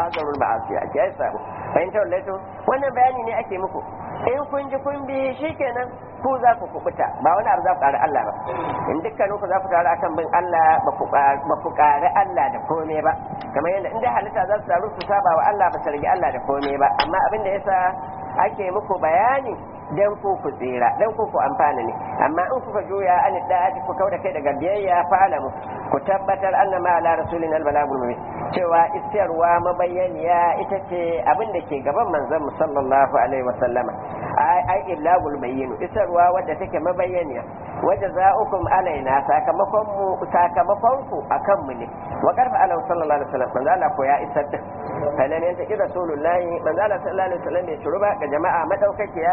hazarul ma'asi a kiyaye sabo fahimtar wallahi wannan bayani ne ake muku in kun ji kun bi shikenan ku za ku kubuta ba wani abu za ku ƙari Allah ba in dukkanin ku za ku taru akan bin Allah ba ku ƙari Allah da komai ba kamar yadda in dai halitta za su taru su saba wa Allah ba su rage Allah da komai ba amma abin da yasa ake muku bayani dan ku ku tsira dan ku ku amfana ne amma in kuka juya an da'ati ku kauda kai daga biyayya fa'alamu ku tabbatar anna ma ala rasulina albalagul mubin cewa isarwa mabayyaniya ita ce abin da ke gaban manzon mu sallallahu alaihi wa sallama ai ai iblagul bayyin isarwa wadda take mabayyaniya wadda za'ukum alaina sakamakon mu sakamakon ku akan mu ne wa karfa ala sallallahu alaihi wasallam manzo Allah ko ya isar da falan yanta ki rasulullahi manzo Allah sallallahu alaihi wasallam ya shuruba ga jama'a madaukakiya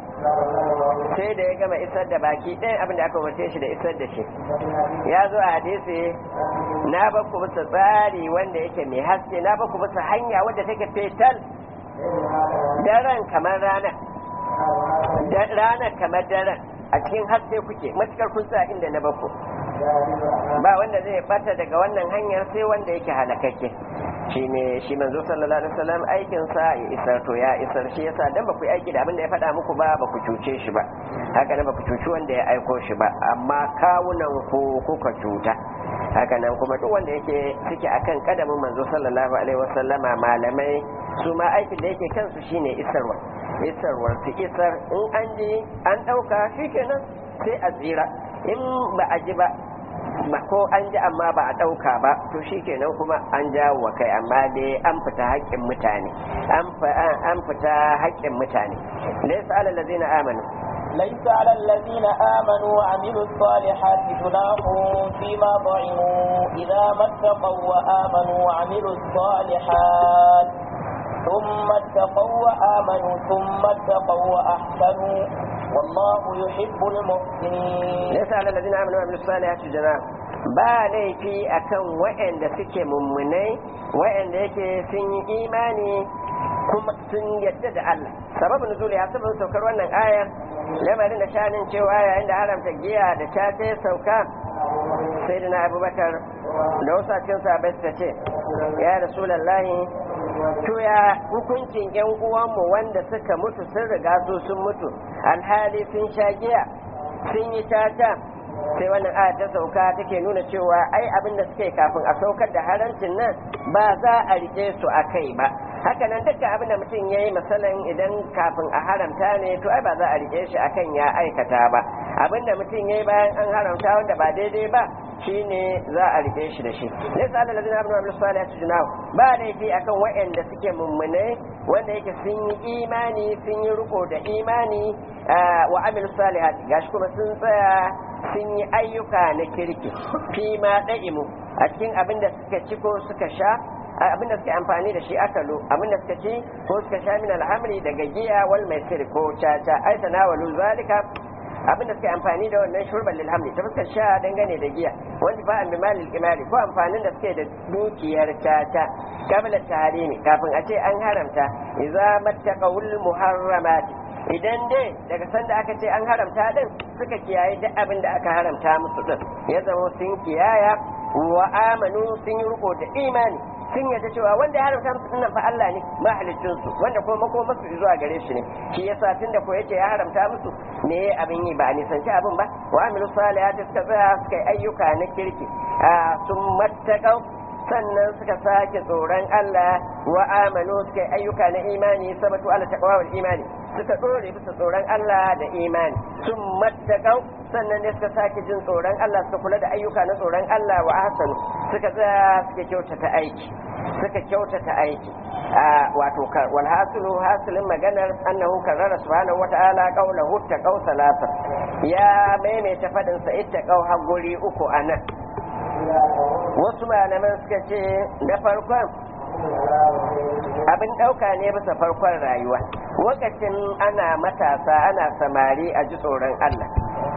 sai da ya gama isar da baki ɗayan abin da aka umarce shi da isar da shi ya zo a hadisi na ba ku bisa tsari wanda yake mai haske na ba ku bisa hanya wadda take fetal daren kamar rana ranar kamar daren a cikin haske kuke matukar kun sa inda na bako ba wanda zai bata daga wannan hanyar sai wanda yake halakakke shi ne shi manzo sallallahu alaihi wasallam aikin sa ya isar to ya isar shi yasa dan ba ku yi aiki da abin da ya faɗa muku ba ba ku cuce shi ba haka nan ba ku cuci wanda ya aiko shi ba amma kawunan ku kuka cuta haka nan kuma duk wanda yake suke akan kadamin manzo sallallahu alaihi wasallama malamai su ma aikin da yake kansu shine isarwa isarwar su isar in an ji an ɗauka shi kenan sai a tsira in ba a ji ba ba ko an ji amma ba a ɗauka ba to shi kenan kuma an jawo wa kai amma dai an fita haƙƙin mutane an fita haƙƙin mutane laysa alal ladzina amanu ليس على الذين آمنوا وعملوا الصالحات جناح فيما ضعموا إذا ما اتقوا وآمنوا وعملوا الصالحات ثم اتقوا وآمنوا ثم اتقوا وأحسنوا والله يحب المحسنين ليس على الذين آمنوا وعملوا الصالحات جناح ba laifi akan waɗanda suke mummunai waɗanda yake sun yi imani kuma sun yadda da Allah sababin nuzuli ya sababin saukar wannan aya lamarin da shanin cewa yayin da haramta giya da ta ta sauka sai da na abubakar da wasu a cikin sahabai suka ce ya rasulallahi to ya hukuncin yan uwanmu wanda suka mutu sun riga su sun mutu alhali sun sha giya sun yi tata sai wannan aya ta sauka take nuna cewa ai abin da suke kafin a saukar da harancin nan ba za a rike su a kai ba haka nan dukkan abin da mutum ya yi misalin idan kafin a haramta ne to ai ba za a rike shi akan ya aikata ba abin da mutum ya yi bayan an haramta wanda ba daidai ba shine za a rike shi da shi laysa alal ladina amanu wa amilus salihati junahu ba laifi akan waɗanda suke mummune wanda yake sun yi imani sun yi riko da imani wa amilus salihati gashi kuma sun tsaya sun yi ayyuka na kirki fi ma da'imu a cikin abin da suka ci ko suka sha abin da suke amfani da shi akalo abin da suka ci ko suka sha min alhamri daga giya wal maisir ko caca ai tanawalu zalika abin da suke amfani da wannan shurban lil hamli ta fuskar sha dangane da giya wanda fa an bimal lil imali ko amfanin da suke da dukiyar caca kabla tahrimi kafin a ce an haramta idza mattaqawul muharramati idan dai daga sanda aka ce an haramta din suka kiyaye duk abin da aka haramta musu din ya zama sun kiyaya wa amanu sun yi riko da imani sun yarda cewa wanda ya haramta musu dinnan fa Allah ne mahalicin su wanda kuma mako masu zuwa gare shi ne shi yasa tunda ko yace ya haramta musu me abin yi ba a nisanci abin ba wa amilu salihati suka tsaya suka yi ayyuka na kirki a sun mattaqau sannan suka sake tsoron Allah wa amanu suka yi ayyuka na imani sabatu ala taqwa wal imani suka dore bisa tsoron Allah da imani sun mattaqau sannan ne suka sake jin tsoron Allah suka kula da ayyuka na tsoron Allah wa ahsanu suka tsaya suka kyautata aiki suka kyautata aiki wato wal hasilu hasilin maganar annahu karrara subhanahu wata'ala qawlahu taqaw salasa ya maimaita fadin sa ittaqaw har guri uku anan wasu malaman suka ce na farkon abin ɗauka ne bisa farkon rayuwa lokacin ana matasa ana samari a ji tsoron Allah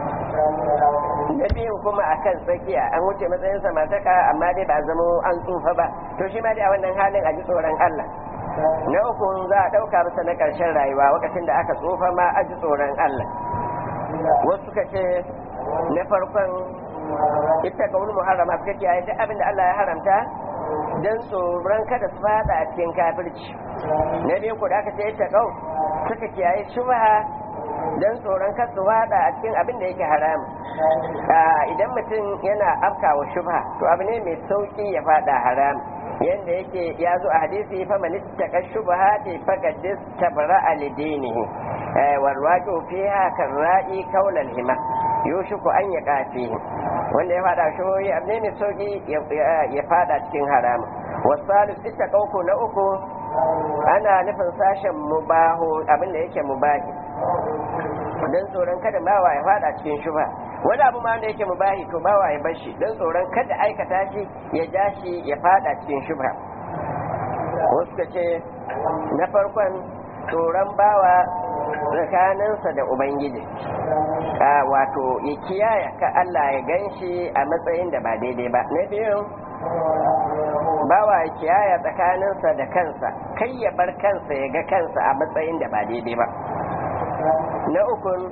na biyun kuma a kan tsakiya an wuce matsayin samartaka amma dai ba zama an tsufa ba to shi ma dai a wannan halin a ji tsoron Allah na uku za a ɗauka bisa na ƙarshen rayuwa lokacin da aka tsufa ma a ji tsoron Allah wasu suka ce na farkon ita ga wani muharrama suka kiyaye duk abin da Allah ya haramta don tsoron kada su fada a cikin kafirci na biyu ku da aka ce ita kau suka kiyaye shubha don tsoron kada su fada a cikin abin da yake haram idan mutum yana afkawa shubha to abu ne mai sauki ya fada haram yanda yake ya zo a hadisi fa man ittaka shubhati faqad istabra lidinihi warwaqu fiha karra'i kaulal hima yushiku an yaqa fihi wanda ya fada shubuhi abu ne mai sauki ya fada cikin haram wasalis ittaqauku na uku ana nufin sashen mubahu abinda yake mubahi don tsoron kada bawa ya fada cikin shubha wani abu ma wanda yake mubahi to bawa ya bar shi don tsoron kada aikata shi ya ja shi ya fada cikin shubha wasu ka ce na farkon tsoron bawa tsakaninsa da ubangiji wato ya kiyaye ka Allah ya gan shi a matsayin da ba daidai ba na biyu bawa ya kiyaye tsakaninsa da kansa kai ya bar kansa ya ga kansa a matsayin da ba daidai ba na ukun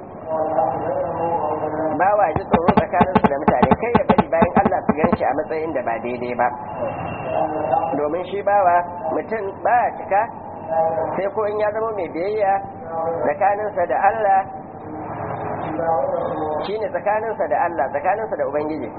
bawa ji tsoro tsakaninsu da mutane kai ya bari bayan Allah su gan shi a matsayin da ba daidai ba domin shi bawa mutum ba cika sai ko in ya zama mai biyayya tsakaninsa da Allah shine tsakaninsa da Allah tsakaninsa da Ubangiji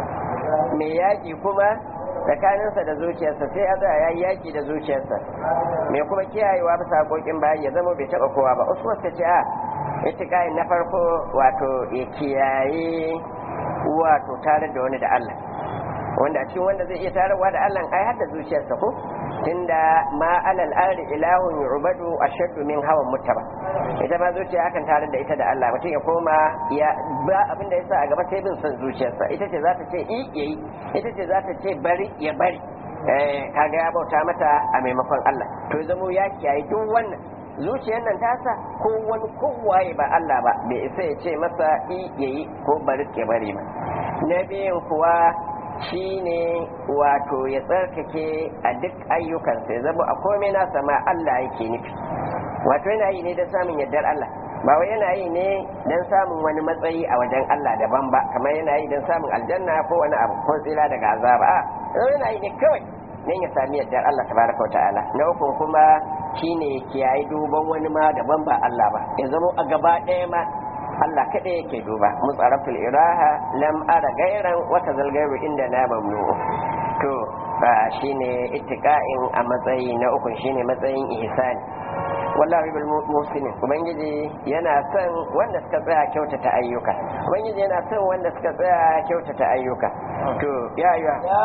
mai yaƙi kuma tsakaninsa da zuciyarsa sai a tsaya ya yaƙi da zuciyarsa mai kuma kiyayewa bisa haƙoƙin bayan ya zama bai taɓa kowa ba usman ta ce a itiƙayin na farko wato ya kiyaye wato tare da wani da Allah wanda a cikin wanda zai iya tarawa da Allah ai har da zuciyarsa ko tunda ma alal ardi ilahun yu'badu ashaddu min hawan mutaba ita ma zuciya akan tare da ita da Allah mutum ya koma ya ba abin da yasa a gaba sai bin son zuciyarsa ita ce za ta ce i yayi ita ce za ta ce bari ya bari eh kaga ya bauta mata a maimakon Allah to ya zamo ya kiyaye duk wannan zuciyar nan tasa ko wani kowaye ba Allah ba bai isa ya ce masa i yayi ko bari ya bari ba na biyun kuwa shi ne wato ya tsarkake a duk ayyukansa ya zama a komai nasa ma Allah yake nufi wato yana yi ne don samun yardar Allah ba wai yana yi ne don samun wani matsayi a wajen Allah daban ba kamar yana yi don samun aljanna ko wani abu ko tsira daga azaba a yana yi ne kawai don ya sami yardar Allah tabaraka wa ta'ala na uku kuma shine kiyaye duban wani ma daban ba Allah ba ya zama a gaba ɗaya ma Allah kaɗai yake duba mutsaraful iraha lam ara gairan wata zalgairu inda na mamnu to ba shine ittiqa'in a matsayi na uku shine matsayin ihsani wallahi bil muslimin ubangiji yana son wanda suka tsaya kyautata ayyuka ubangiji yana son wanda suka tsaya kyautata ayyuka to ya ayyuha يا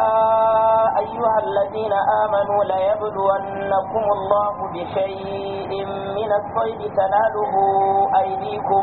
أيها الذين آمنوا ليبلونكم الله بشيء من الصيد تناله أيديكم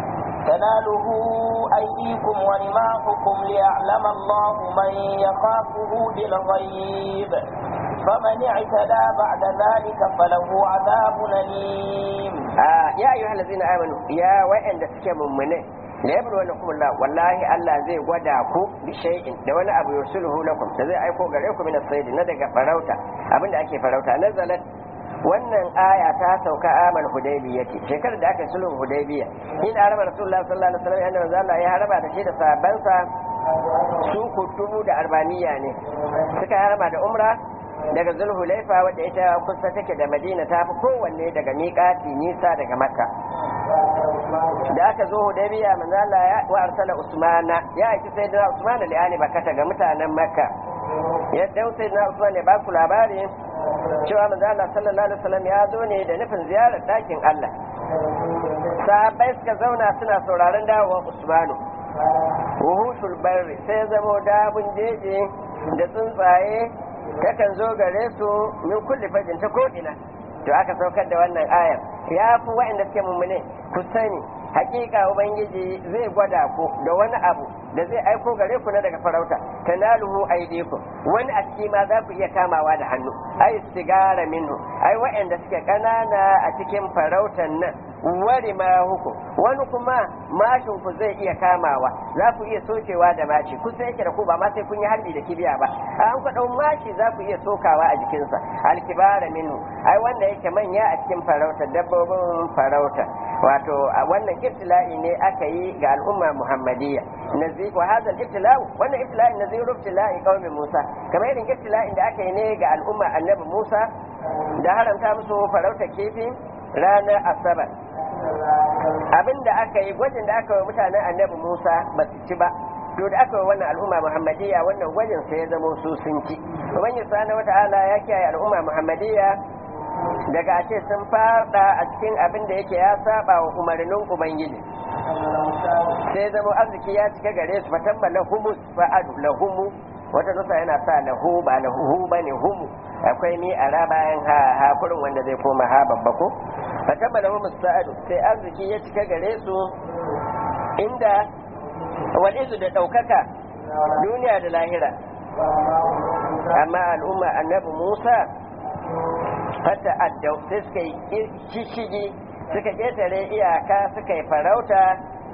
تناله أيديكم ورماحكم ليعلم الله من يخافه بالغيب فمن اعتدى بعد ذلك فله عذاب أليم آه يا أيها الذين آمنوا يا وإن تسكي مؤمنين la yablu wa lakum Allah wallahi Allah zai gwada ku bi shay'in da wani abu yusuluhu lakum da zai aiko gare ku min as-sayd na daga farauta abinda ake farauta nazalat wannan aya ta sauka amal hudaybiya ce shekarar da aka sulhun hudaybiya in araba rasulullah sallallahu alaihi wasallam annabi Allah ya haraba da shi da sahabbansa su kutubu da arbaniya ne suka haraba da umra daga zulhulaifa wadda ita kusa take da madina ta fi kowanne daga miƙati nisa daga makka da aka zo hudaybiya manzo Allah ya wa arsala usmana ya aiki sayyidina usmana li ali bakata ga mutanen makka yadda sayyidina usman ya ba ku labari cewa manzo Allah sallallahu alaihi wasallam ya zo ne da nufin ziyarar dakin Allah sahabbai suka zauna suna sauraron dawowar usmanu wuhushul barri sai ya zamo dabun jeje da tsuntsaye takan zo gare su min kulli fajin ta ko'ina to aka saukar da wannan ayar ya fi waɗanda suke mummune ku sani hakika ubangiji zai gwada ku da wani abu da zai aiko gare ku na daga farauta tanaluhu aydikum wani a ciki ma za ku iya kamawa da hannu ai sigara minhu ai waɗanda suke ƙanana a cikin farautan nan wari ma hukum wani kuma mashin ku zai iya kamawa za ku iya sokewa da mashi kusa yake da ku ba ma sai kun yi harbi da kibiya ba an ku dau mashi za ku iya sokawa a jikinsa alkibara minhu ai wanda yake manya a cikin farauta dabbobin farauta wato wannan ibtila'i ne aka yi ga al'umma muhammadiyya nazi wa hadha ibtila'u wannan ibtila'i naziru ibtila'i qaumi musa kamar irin ibtila'in da aka yi ne ga al'umma annabi musa da haramta musu farauta kifi ranar asabar abinda aka yi gwajin da aka yi mutanen annabi musa ba su ci ba to da aka yi wannan al'umma muhammadiyya wannan gwajin sai ya zama su sun ci ubangiji subhanahu wata'ala ya kiyaye al'umma muhammadiyya daga a ce sun fada a cikin abin da yake ya saba wa umarnin ubangiji sai zama arziki ya cika gare su fatamma lahumus fa'adu lahumu wata nusa yana sa lahu ba lahu ba ne humu akwai ni a ra bayan ha ha kurin wanda zai koma ha babba ko fatamma lahumus fa'adu sai arziki ya cika gare su inda walizu da ɗaukaka duniya da lahira amma al'umma annabi musa fata addau sai suka yi shishigi suka ƙetare iyaka suka yi farauta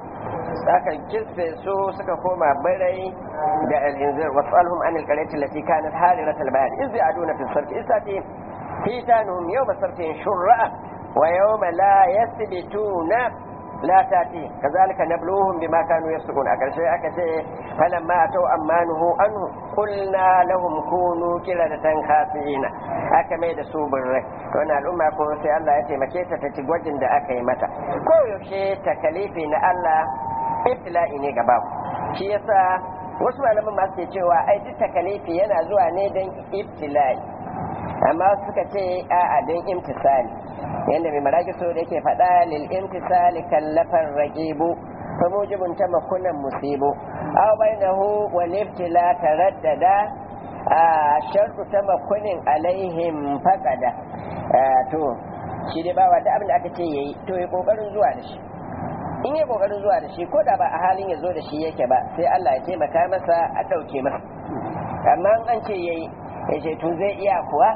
aka kisfe su suka koma birai da alhinzir wasu alhum an alƙarati lati kanat halirat albayar iz ya'duna fi sarfi isati hitanuhum yawma sarfin shur'a wa yawma la yasbituna la tati kazalika nabluhum bima kanu yasqun a karshe aka ce falamma atau ammanuhu anhu qulna lahum kunu qiradatan khasina aka mai da su birrai to na al'umma ko sai Allah ya taimake ta ta ci gwajin da aka yi mata ko yaushe takalifi na Allah ibtila'i ne gaba shi yasa wasu malaman ma suke cewa ai duk takalifi yana zuwa ne don ibtila'i amma suka ce a'a don imtisali yadda mai maraki so da yake faɗa lil imtisali kallafar raqibu fa mujibun tamakunan musibu aw bainahu wal ibtila taraddada a shartu tamakunin alaihim faqada to shi dai bawa da abin da aka ce yayi to yi kokarin zuwa da shi in yi kokarin zuwa da shi ko da ba a halin ya zo da shi yake ba sai Allah ya taimaka masa a ɗauke masa amma an ce yayi ya ce to zai iya kuwa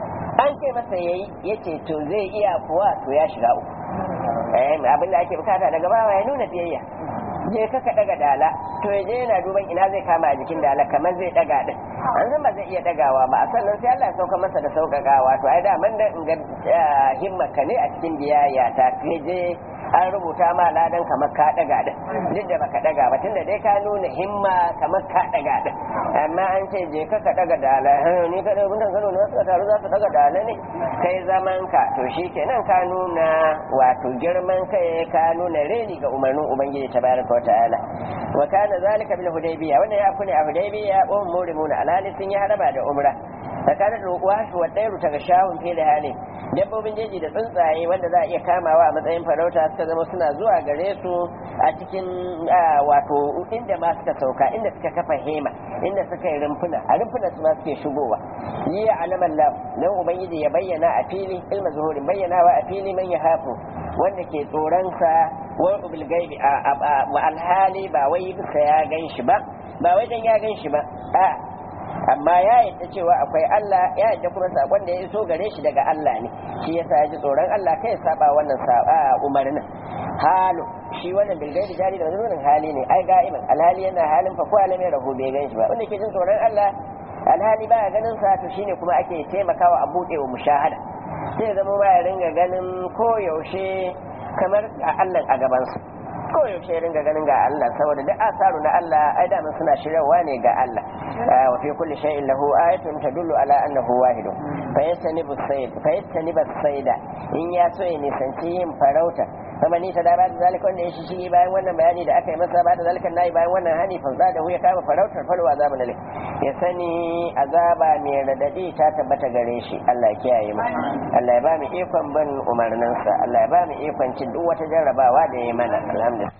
an ce masa yayi ya ce to zai iya kuwa to ya shiga uku abin da ake bukata daga bawa ya nuna biyayya je ka ka daga dala to ya je yana duban ina zai kama a jikin dala kamar zai daga din an san ba zai iya dagawa ba sannan sai Allah ya sauka masa da sauƙaƙawa to ai da man da in ga himmaka ne a cikin biyayya ta je an rubuta ma ladan kamar ka daga din duk da baka daga ba tunda dai ka nuna himma kamar ka daga din amma an ce je ka ka daga dala ni ka da bundan kano ne suka taru za su daga dala ne kai zaman ka to shikenan ka nuna wato girman kai ka nuna reni ga umarnin ubangiji tabaraka wa ta'ala wa kana zalika bil hudaybiya wannan ya kune a hudaybiya um murimuna alhali sun yi haraba da umra tsakanin wasu wa ɗaya ta ga shahun fili hali dabbobin jeji da tsuntsaye wanda za a iya kamawa a matsayin farauta suka zama suna zuwa gare su a cikin wato inda ma suka sauka inda suka kafa hema inda suka yi rumfuna a rumfuna su ma suke shigowa yi alaman lam nan ubangiji ya bayyana a fili ilma zuhurin bayyanawa a fili man ya hafu wanda ke tsoronsa wa bil gaibi a alhali ba wai bisa ya gan shi ba ba wai dan ya gan shi ba a amma ya yadda cewa akwai Allah ya yadda kuma sakon da ya iso gare shi daga Allah ne shi yasa ya ji tsoron Allah kai saba wannan saba umarnin halu shi wannan bilgai da jari da wannan hali ne ai ga'iman alhali yana halin fa ko alamai rahu bai gan shi ba wanda ke jin tsoron Allah alhali baya ganin sa to shine kuma ake taimakawa a buɗe wa mushahada sai zama ba ya ringa ganin ko yaushe kamar a Allah a gabansa ko yaushe ya ringa ganin ga Allah saboda duk asaru na Allah ai da suna shiryawa ne ga Allah wa fi kulli shay'in lahu ayatun tadullu ala annahu wahidun fa yastanibu sayd fa yastanibu sayda in ya so ya nisanci yin farauta kuma ni ta da ba zalika wanda ya shi bayan wannan bayani da aka yi masa ba da zalika nayi bayan wannan hani fa za da ya kama farautar falwa azabu nale ya sani azaba mai radadi ta tabbata gare shi Allah ya kiyaye mu Allah ya ba mu ikon bin umarninsa Allah ya ba mu ikon cin duk wata jarrabawa da ya mana alhamdulillah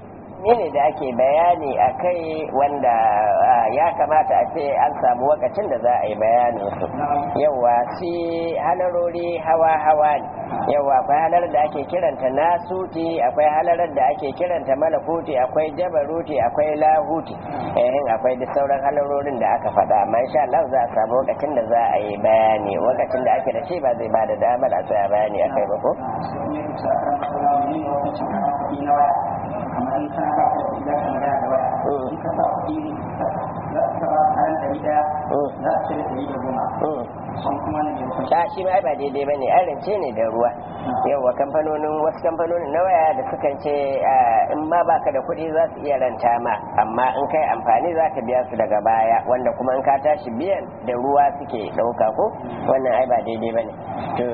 ne da ake bayani a kai wanda ya kamata a ce an samu wakacin da za a yi bayanin su yawa shi halarori hawa-hawa ne yawa akwai halar da ake kiranta nasuti akwai halarar da ake kiranta malakuti akwai jabaruti akwai lahuti eh akwai da sauran halarorin da aka faɗa amma insha Allah za a samu wakacin da za a yi bayani wakacin da ake da shi ba zai ba da damar a tsaya bayani akai ba ko wani ne hukuncin kana kuɗi na waya kamar in kana ba ka da kuɗi za ka magana da waya in ka sa kuɗi za ka ba kayan ɗari ɗaya za a cire ɗari da goma sun kuma ne mai hukunci a shi ma ba daidai ba ne an rance ne da ruwa yawa kamfanonin wasu kamfanonin na waya da sukan ce in ma baka da kuɗi za su iya ranta ma amma in kai amfani za ka biya su daga baya wanda kuma in ka tashi biyan da ruwa suke ɗauka ko wannan ai ba daidai ba ne to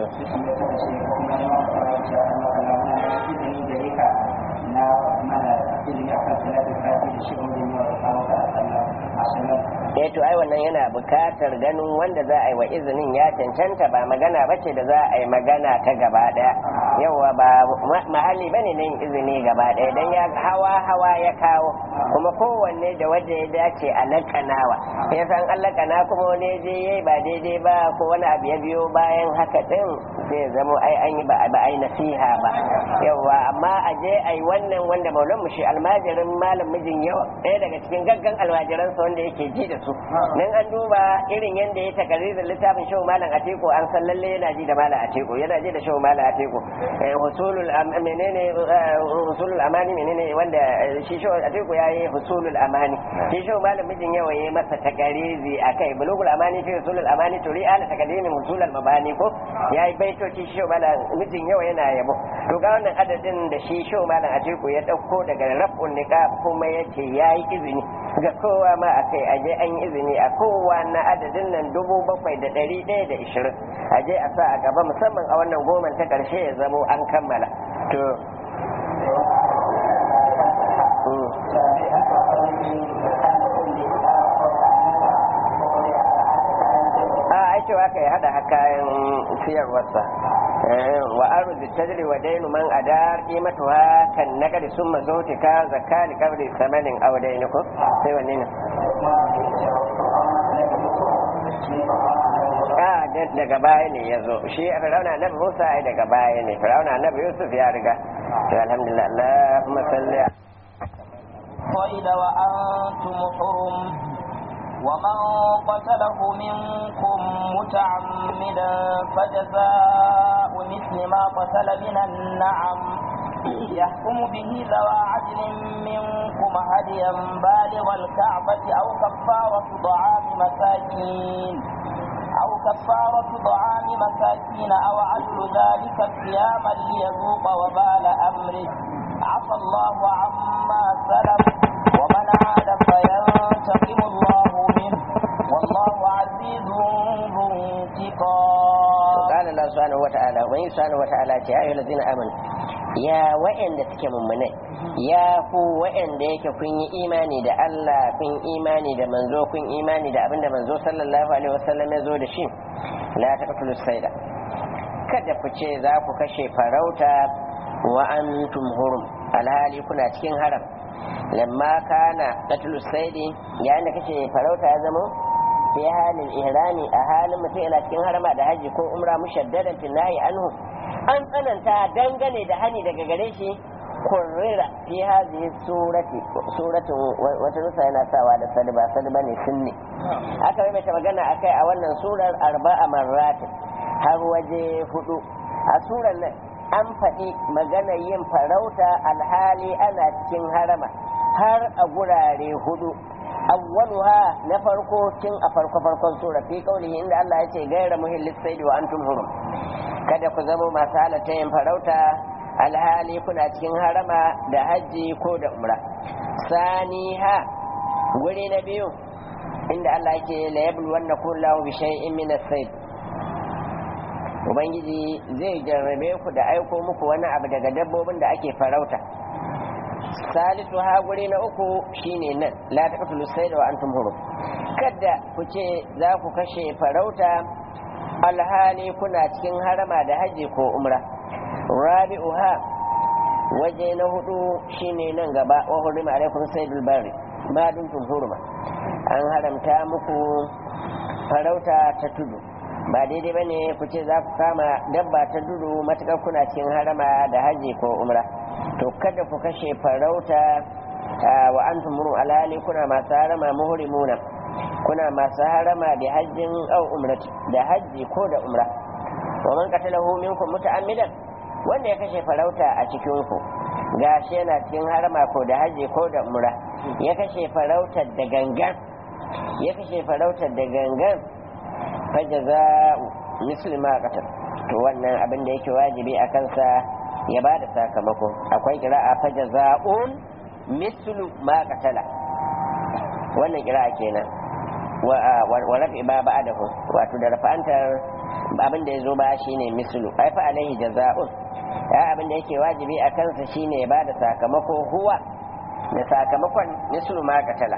na mana ilimi akan salatin kafi da shi wanda ne wa kawo ta sallah a sallah eh to ai wannan yana bukatar ganin wanda za a yi wa izinin ya cancanta ba magana bace da za a yi magana ta gaba daya yawa ba mahalli bane nan izini gaba daya dan ya hawa hawa ya kawo kuma kowanne da wanda ya dace a lakanawa ya san an lakana kuma wani je yayi ba daidai ba ko wani abu ya biyo bayan haka din sai zamo ai an yi ba ai nasiha ba yawa amma a je ai wannan wanda maulan mushi almajirin malam mijin yawa ɗaya daga cikin gaggan almajiransa wanda yake ji da su nan an duba irin yadda ya takaririn littafin shehu malam ateko an san lalle yana ji da malam ateko yana ji da shehu malam ateko husulul menene husulul amani menene wanda shi shehu ateko ya yi husulul amani shi shehu malam mijin yawa ya masa takarizi akai bulugul amani fi husulul amani turi ala takadimin husulul mabani ko ya yi baitoci shehu malam mijin yawa yana yabo to ga wannan adadin da shi shehu malam ateko ya dauko daga raf'un niqab kuma yace yayi izini ga kowa ma akai aje an yi izini a kowa na adadin nan dubu bakwai da ɗari ɗaya da ishirin aje a sa a gaba musamman a wannan goman ta ƙarshe ya zamo an kammala to a ai cewa kai hada kayan siyarwarsa wa arzu tajri wa dainu man adar qimatuha kan naqdi summa zutika zakali qabri samanin aw dainikum sai wanne ne a daga baya ne ya zo shi a firauna annabi musa ai daga baya ne firauna annabi yusuf ya riga to alhamdulillah allahumma salli صيد وأنتم حرم ومن قتله منكم متعمدا فجزاء مثل ما قتل من النعم يحكم به ذوى عدل منكم هديا بالغ الكعبة أو كفارة طعام مساكين أو كفارة طعام مساكين أو عدل ذلك صياما ليذوق وبال أمره عفى الله عما سلف ومن عاد فينتقم الله منه والله عزيز ذو انتقام قال الله سبحانه وتعالى وإن سبحانه وتعالى يا أيها الذين آمنوا ya wa'anda suke mummunai ya ku wa'anda yake kun yi imani da Allah kun imani da manzo kun imani da abinda manzo sallallahu alaihi wasallam ya zo da shi la taqtulu sayda kada ku ce za ku kashe farauta wa antum hurum alhali kuna cikin haram lamma kana qatlu saydi yayin da kashe farauta ya zama fi halin ihrami a halin mutum yana cikin harama da haji ko umra mushaddadan nahi anhu an tsananta dangane da hani daga gare shi kurrira fi hazihi surati suratin wata nusa yana sawa da sadba sadba ne sunni aka yi mata magana akai a wannan surar arba'a marratin har waje hudu a surar nan an faɗi magana yin farauta alhali ana cikin harama har a gurare hudu awwaluha na farko tun a farko farkon sura fi kaulihi inda Allah ya ce gaira muhillis saidi wa antum hurum kada ku zama masu halatta yin farauta alhali kuna cikin harama da hajji ko da umra saniha guri na biyu inda Allah yake la yablu wanna kullahu bi shay'in min as-sayd ubangiji zai jarrabe ku da aiko muku wani abu daga dabbobin da ake farauta salisu ha guri na uku shine nan la taqtulu sayda wa antum hurum kada ku ce za ku kashe farauta alhali kuna cikin harama da haji ko umra rabi'uha waje na hudu shine nan gaba wa hurima alaikum saydul bari ma duntum huruma an haramta muku farauta ta tudu ba daidai bane ku ce za ku kama dabba ta tudu matukar kuna cikin harama da haji ko umra to kada ku kashe farauta wa antum muru alhali kuna masu harama muhrimuna kuna masu harama da hajjin au umrati da hajji ko da umra wa man qatalahu minkum muta'ammidan wanda ya kashe farauta a cikin ku gashi yana cikin harama ko da haji ko da umra ya kashe farautar da gangan ya kashe farautar da gangan fa jaza'u misli ma qatal to wannan abin da yake wajibi a kansa ya bada sakamako akwai kira'a fa jaza'un mislu ma qatala wannan kira'a kenan wa rafi ba ba'dahu wato da rafa'antar abin da yazo ba shine mislu ai fa alaihi jaza'un ya abin da yake wajibi a kansa shine ya bada sakamako huwa da sakamakon mislu ma qatala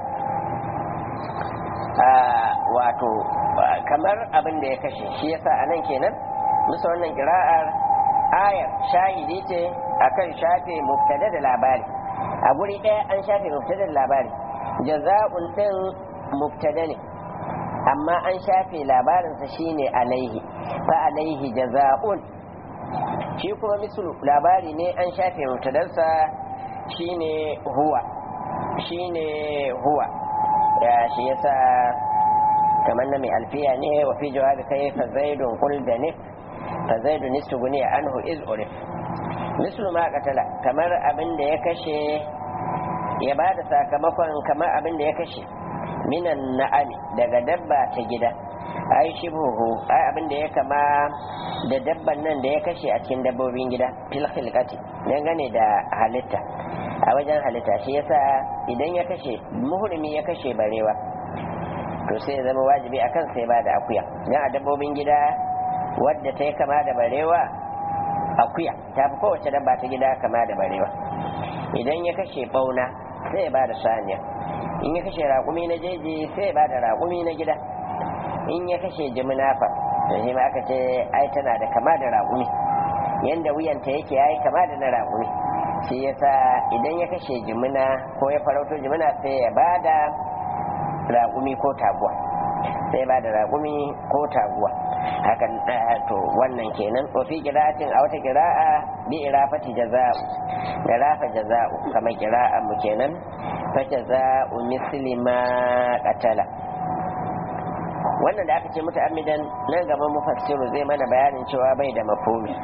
wato kamar abin da ya kashe shi yasa anan kenan musa wannan kira'ar ayar shahidi ce akan shafe mubtada da labari a guri ɗaya an shafe mubtada da labari jaza'un din mubtada ne amma an shafe labarinsa shine alaihi fa alaihi jaza'un shi kuma mislu labari ne an shafe mubtadarsa shine huwa shine huwa ya shi yasa kamar na mai alfiya ne wa fi jawabi kai fa zaidun qul da nif fa zaidun istuguni anhu iz urif mislu ma qatala kamar abin da ya kashe ya bada sakamakon kamar abin da ya kashe minan na'ami daga dabba ta gida ai shibuhu ai abin da ya kama da dabban nan da ya kashe a cikin dabbobin gida fil khilqati dangane da halitta a wajen halitta shi yasa idan ya kashe muhrimi ya kashe barewa to sai ya zama wajibi a kan sai ba da akuya dan a dabbobin gida wadda ta yi kama da barewa akuya ta fi kowace dabba ta gida kama da barewa idan ya kashe bauna sai ya ba da saniya in ya kashe raƙumi na jeji sai ya ba da raƙumi na gida in ya kashe jiminafa to shi ma aka ce ai tana da kama da raƙumi yanda wuyanta yake yayi kama da na raƙumi shi yasa idan ya kashe jimina ko ya farauto jimina sai ya ba da raƙumi ko taguwa sai ba da raƙumi ko taguwa hakan to wannan kenan wa fi qira'atin a wata qira'a bi irafati jaza'u da rafa jaza'u kamar qira'a mu kenan fa jaza'u misli ma qatala wannan da aka ce muta'ammidan nan gaban mufassiru zai mana bayanin cewa bai da mafhumi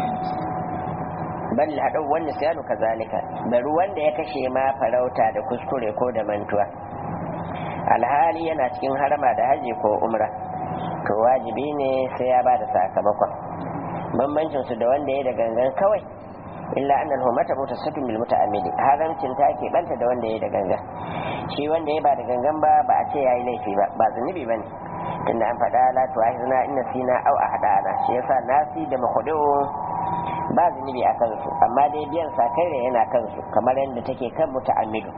bal haɗu wannan siyanu kazalika bari wanda ya kashe ma farauta da kuskure ko da mantuwa alhali yana cikin harama da haji ko umra to wajibi ne sai ya bada sakamakon bambancin su da wanda ya da gangan kawai illa an alhumata mutasafin bil muta'ammidi haramcin ta ke banta da wanda ya da gangan shi wanda ya ba da gangan ba ba a ce yayi laifi ba ba zunubi bane tunda an faɗa la tu'ahizna inna sina aw ahdana shi yasa nasi da mahudu ba zunubi a kansu amma dai biyan sakai yana kansu kamar yadda take kan muta'ammidu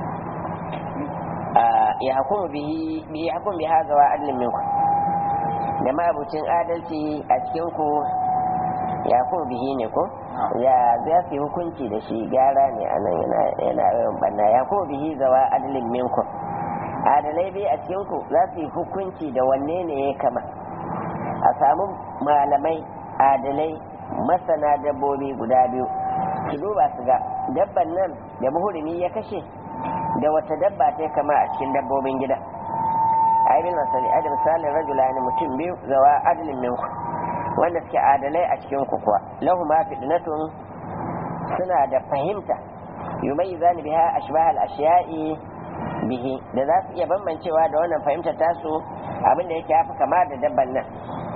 ya hukumu bihi bi hukum bi hadha wa adlin minkum da mabucin adalci a cikin ku ya hukumu bihi ne ko ya za su yi hukunci da shi gyara ne a nan yana yana yawan banna ya hukumu bihi zawa adlin minkum adalai bai a cikin ku za su yi hukunci da wanne ne ya kama a samu malamai adalai masana dabbobi guda biyu su duba su ga dabban nan da muhurimi ya kashe da wata dabba ta kama a cikin dabbobin gida ai bil masali adam misalin rajula ne mutum biyu zawa adalin minku wanda suke adalai a cikin ku kuwa lahu ma fitnatun suna da fahimta yumayyizani biha ashbah al ashiya'i bihi da za su iya bambancewa da wannan fahimtar tasu abinda yake yafi kama da dabban nan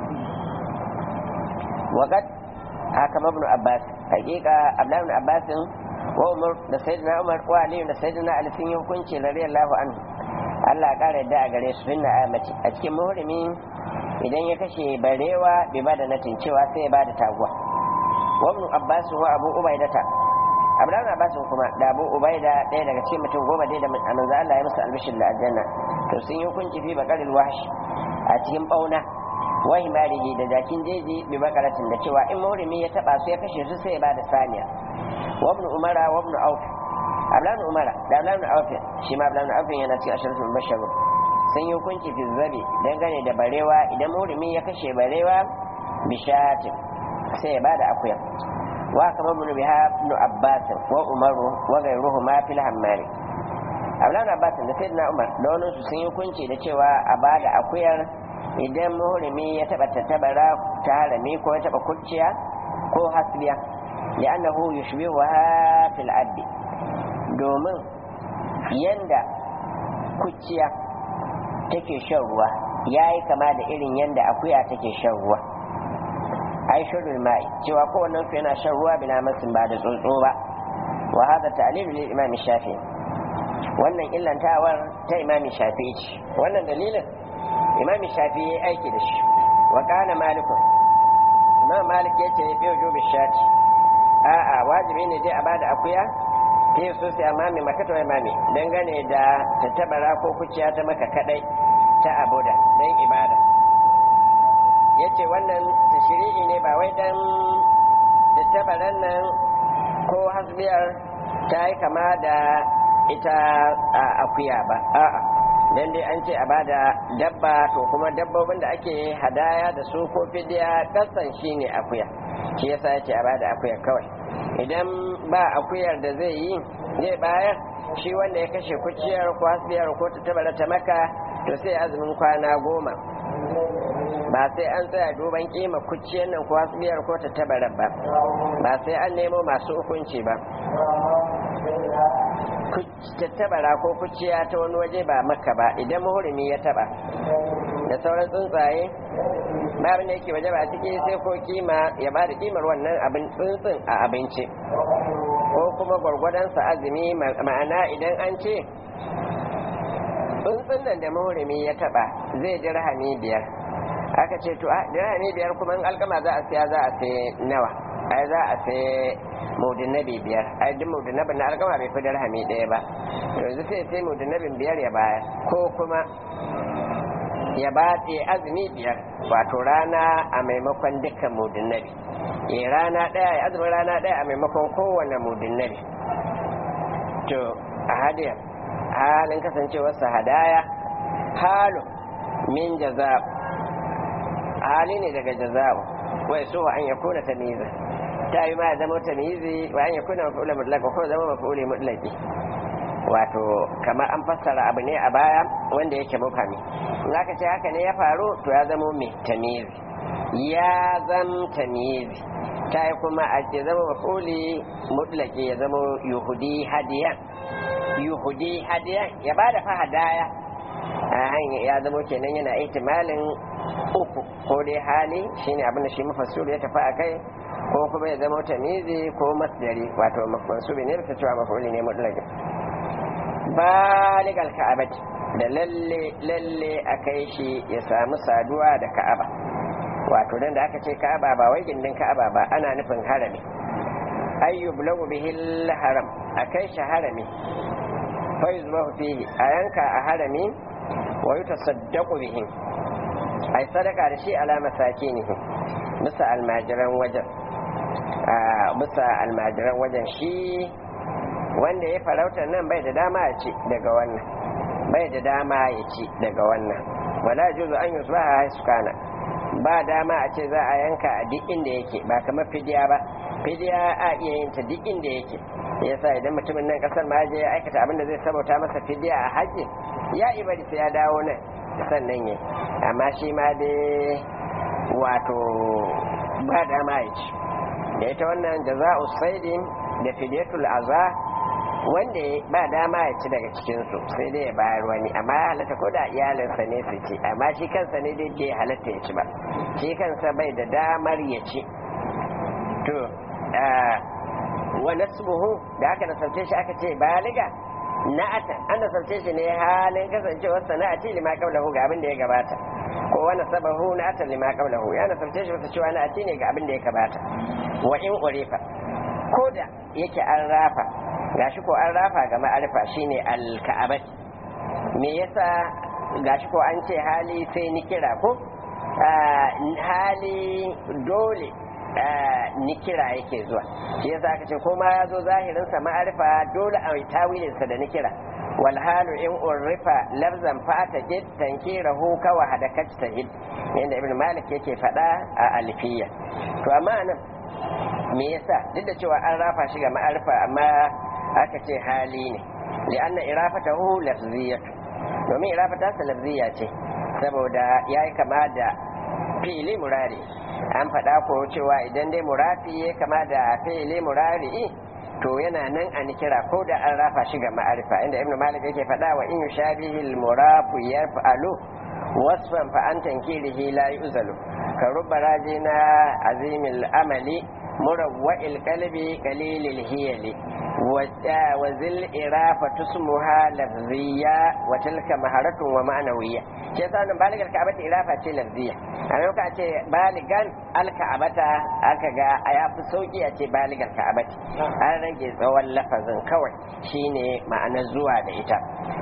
waqad haka ibn abbas hakika abdullahi ibn abbas wa umar da sayyidina umar wa ali da sayyidina ali sun yi hukunci radiyallahu anhu Allah ya kara yadda a gare su finna ayamaci a cikin muhrimi idan ya kashe barewa bai bada natin cewa sai ya bada taguwa wa ibn abbas wa abu ubaidata abdullahi ibn abbas kuma da abu ubaida ɗaya daga cikin mutum goma dai da manzo Allah ya musu albishir da aljanna to sun yi hukunci fi bakaril wahsh a cikin bauna wa himarihi da jakin jeji bi bakaratin da cewa in maurimi ya taba su ya kashe su sai ya bada saniya wa ibn umara wa ibn auf ablan umara da ablan auf shi ma ablan auf yana cikin asharatul bashar sun yi hukunci fi zabi dangane da barewa idan maurimi ya kashe barewa bishatin sai ya bada akuya wa kama ibn biha ibn abbas wa umaru wa ghayruhu ma fil hammari ablan abbas da sayyidina umar da wani su sun yi hukunci da cewa a bada akuyar idan muhrimi ya taba tattabara ta harami ko ya taba kurciya ko hasbiya li'annahu yushbihuha fil abdi domin yanda kuciya take shan ruwa yayi kama da irin yanda akuya take shan ruwa ai shurul mai cewa kowannen su yana shan ruwa bina masin ba da tsotso ba wa hada ta'lilu lil imam shafi'i wannan illantawar ta imam shafi'i ce wannan dalilin imam shafi'i ya aiki da shi wa kana malikun imam malik ya ce fi wujubi shati a'a wajibi ne dai a bada akuya fi su sai amami maka ta imami dangane da tattabara ko kuciya ta maka kadai ta abuda dan ibada yace wannan tashri'i ne ba wai dan tattabaran nan ko hasbiyar ta yi kama da ita akuya ba a'a dan dai an ce a bada dabba to kuma dabbobin da ake hadaya da su ko fidiya kasan shine akuya shi yasa yace a bada akuya kawai idan ba akuyar da zai yi zai bayar shi wanda ya kashe kuciyar ko hasbiyar ko ta tabara ta maka to sai azumin kwana goma ba sai an tsaya duban kima kuciyar nan ko hasbiyar ko ta tabara ba ba sai an nemo masu hukunci ba tattabara ko kuciya ta wani waje ba maka ba idan muhurimi ya taba da sauran tsuntsaye babin da yake waje ba ciki sai ko kima ya ba da kimar wannan abin tsuntsun a abinci ko kuma gwargwadonsa azumi ma'ana idan an ce tsuntsun nan da muhurimi ya taba zai dirhami biyar aka ce to dirhami biyar kuma in alkama za a siya za a sai nawa ai za a sai mudinnabi biyar ai duk mudinabin na alkama bai fi dirhami ɗaya ba yanzu sai sai mudinabin biyar ya bayar ko kuma ya batse azumi biyar wato rana a maimakon dukkan mudinnabi ya rana ɗaya ya azumin rana ɗaya a maimakon kowane mudinnabi to a hadiyar halin kasancewarsa hadaya halu min jaza'u hali ne daga jaza'u wai so an ya kuna tamiza ta yi ma ya zama tamizi wa an ya kuna mafi'ula mutlaka ko zama mafi'uli mutlaki wato kamar an fassara abu ne a baya wanda yake mufami in aka ce haka ne ya faru to ya zama mai tamizi ya zam tamizi ta yi kuma a ce zama mafi'uli mutlaki ya zama yuhudi hadiyan yuhudi hadiyan ya bada fa hadaya a hanyar ya zama kenan yana ihtimalin uku ko dai hali shine abin da shi mafassir ya tafi a kai ko kuma ya zama tamizi ko masdari wato mansubi ne bisa cewa mafuli ne mutlaqin baligal ka'abati da lalle lalle a kai shi ya samu saduwa da ka'aba wato dan da aka ce ka'aba ba wai gindin ka'aba ba ana nufin harami ayyub lagu bihil haram a kai shi harami fa yuzbahu fihi a yanka a harami wa yutasaddaqu bihi ai sadaka da shi ala masakinihi bisa almajiran wajen bisa almajiran wajen shi wanda ya farauta nan bai da dama ya ci daga wannan bai da dama ya ci daga wannan wala juzu an yusu ba haisu kana ba dama a ce za a yanka a duk inda yake ba kamar fidiya ba fidiya a iya yin ta duk inda yake yasa idan mutumin nan kasar ma je ya aikata abin da zai sabauta masa fidiya a haji ya ibari sai ya dawo nan sannan ya amma shi ma dai wato ba dama ya ci da ita wannan jaza'u saidin da fidiyatul aza wanda ba dama ya ci daga cikinsu sai dai ya bayar wani amma ya halatta ko da iyalinsa ne su ci amma shi kansa ne dai bai halatta ya ci ba shi kansa bai da damar ya ci to wa nasbuhu da aka nasarce shi aka ce baliga na'ata an nasarce shi ne halin kasancewar sana'ati lima qablahu ga abin da ya gabata ko wa nasabahu na'ata lima qablahu ya nasarce shi wata cewa na'ati ne ga abin da ya gabata wa in urifa ko da yake an rafa gashi ko an rafa ga ma'arifa shine al-ka'abati me yasa gashi ko an ce hali sai ni kira ko hali dole ni kira yake zuwa shi yasa aka ce ko ma ya zo zahirin sa ma'arifa dole a yi tawilin sa da ni kira wal halu in urifa lafzan fata jid tankirahu ka wa hadakat tahid yanda ibn malik yake fada a alfiya to amma nan me yasa duk da cewa an rafa shi ga ma'arifa amma aka ce hali ne li'anna irafatahu lafziyatu domin irafata sa lafziya ce saboda yayi kama da fi'ili murari an faɗa ko cewa idan dai murafi ya kama da fi'ili murari'i to yana nan a nikira ko da an rafa shi ga ma'arifa inda ibnu malik yake faɗa wa in yushabihi al-murafu yarfa'alu wasfan fa an tankirihi la yuzalu ka rubba rajina azimil amali murawwa'il qalbi qalilil hiyali wa zil irafa tusmuha lafziya wa tilka maharatun wa ma'nawiyya ke sa nan baligar ka'abata irafa ce lafziya a yau ka ce baligan alka'abata aka ga a ya fi sauki a ce baligar ka'abati an rage tsawon lafazin kawai shine ma'anar zuwa da ita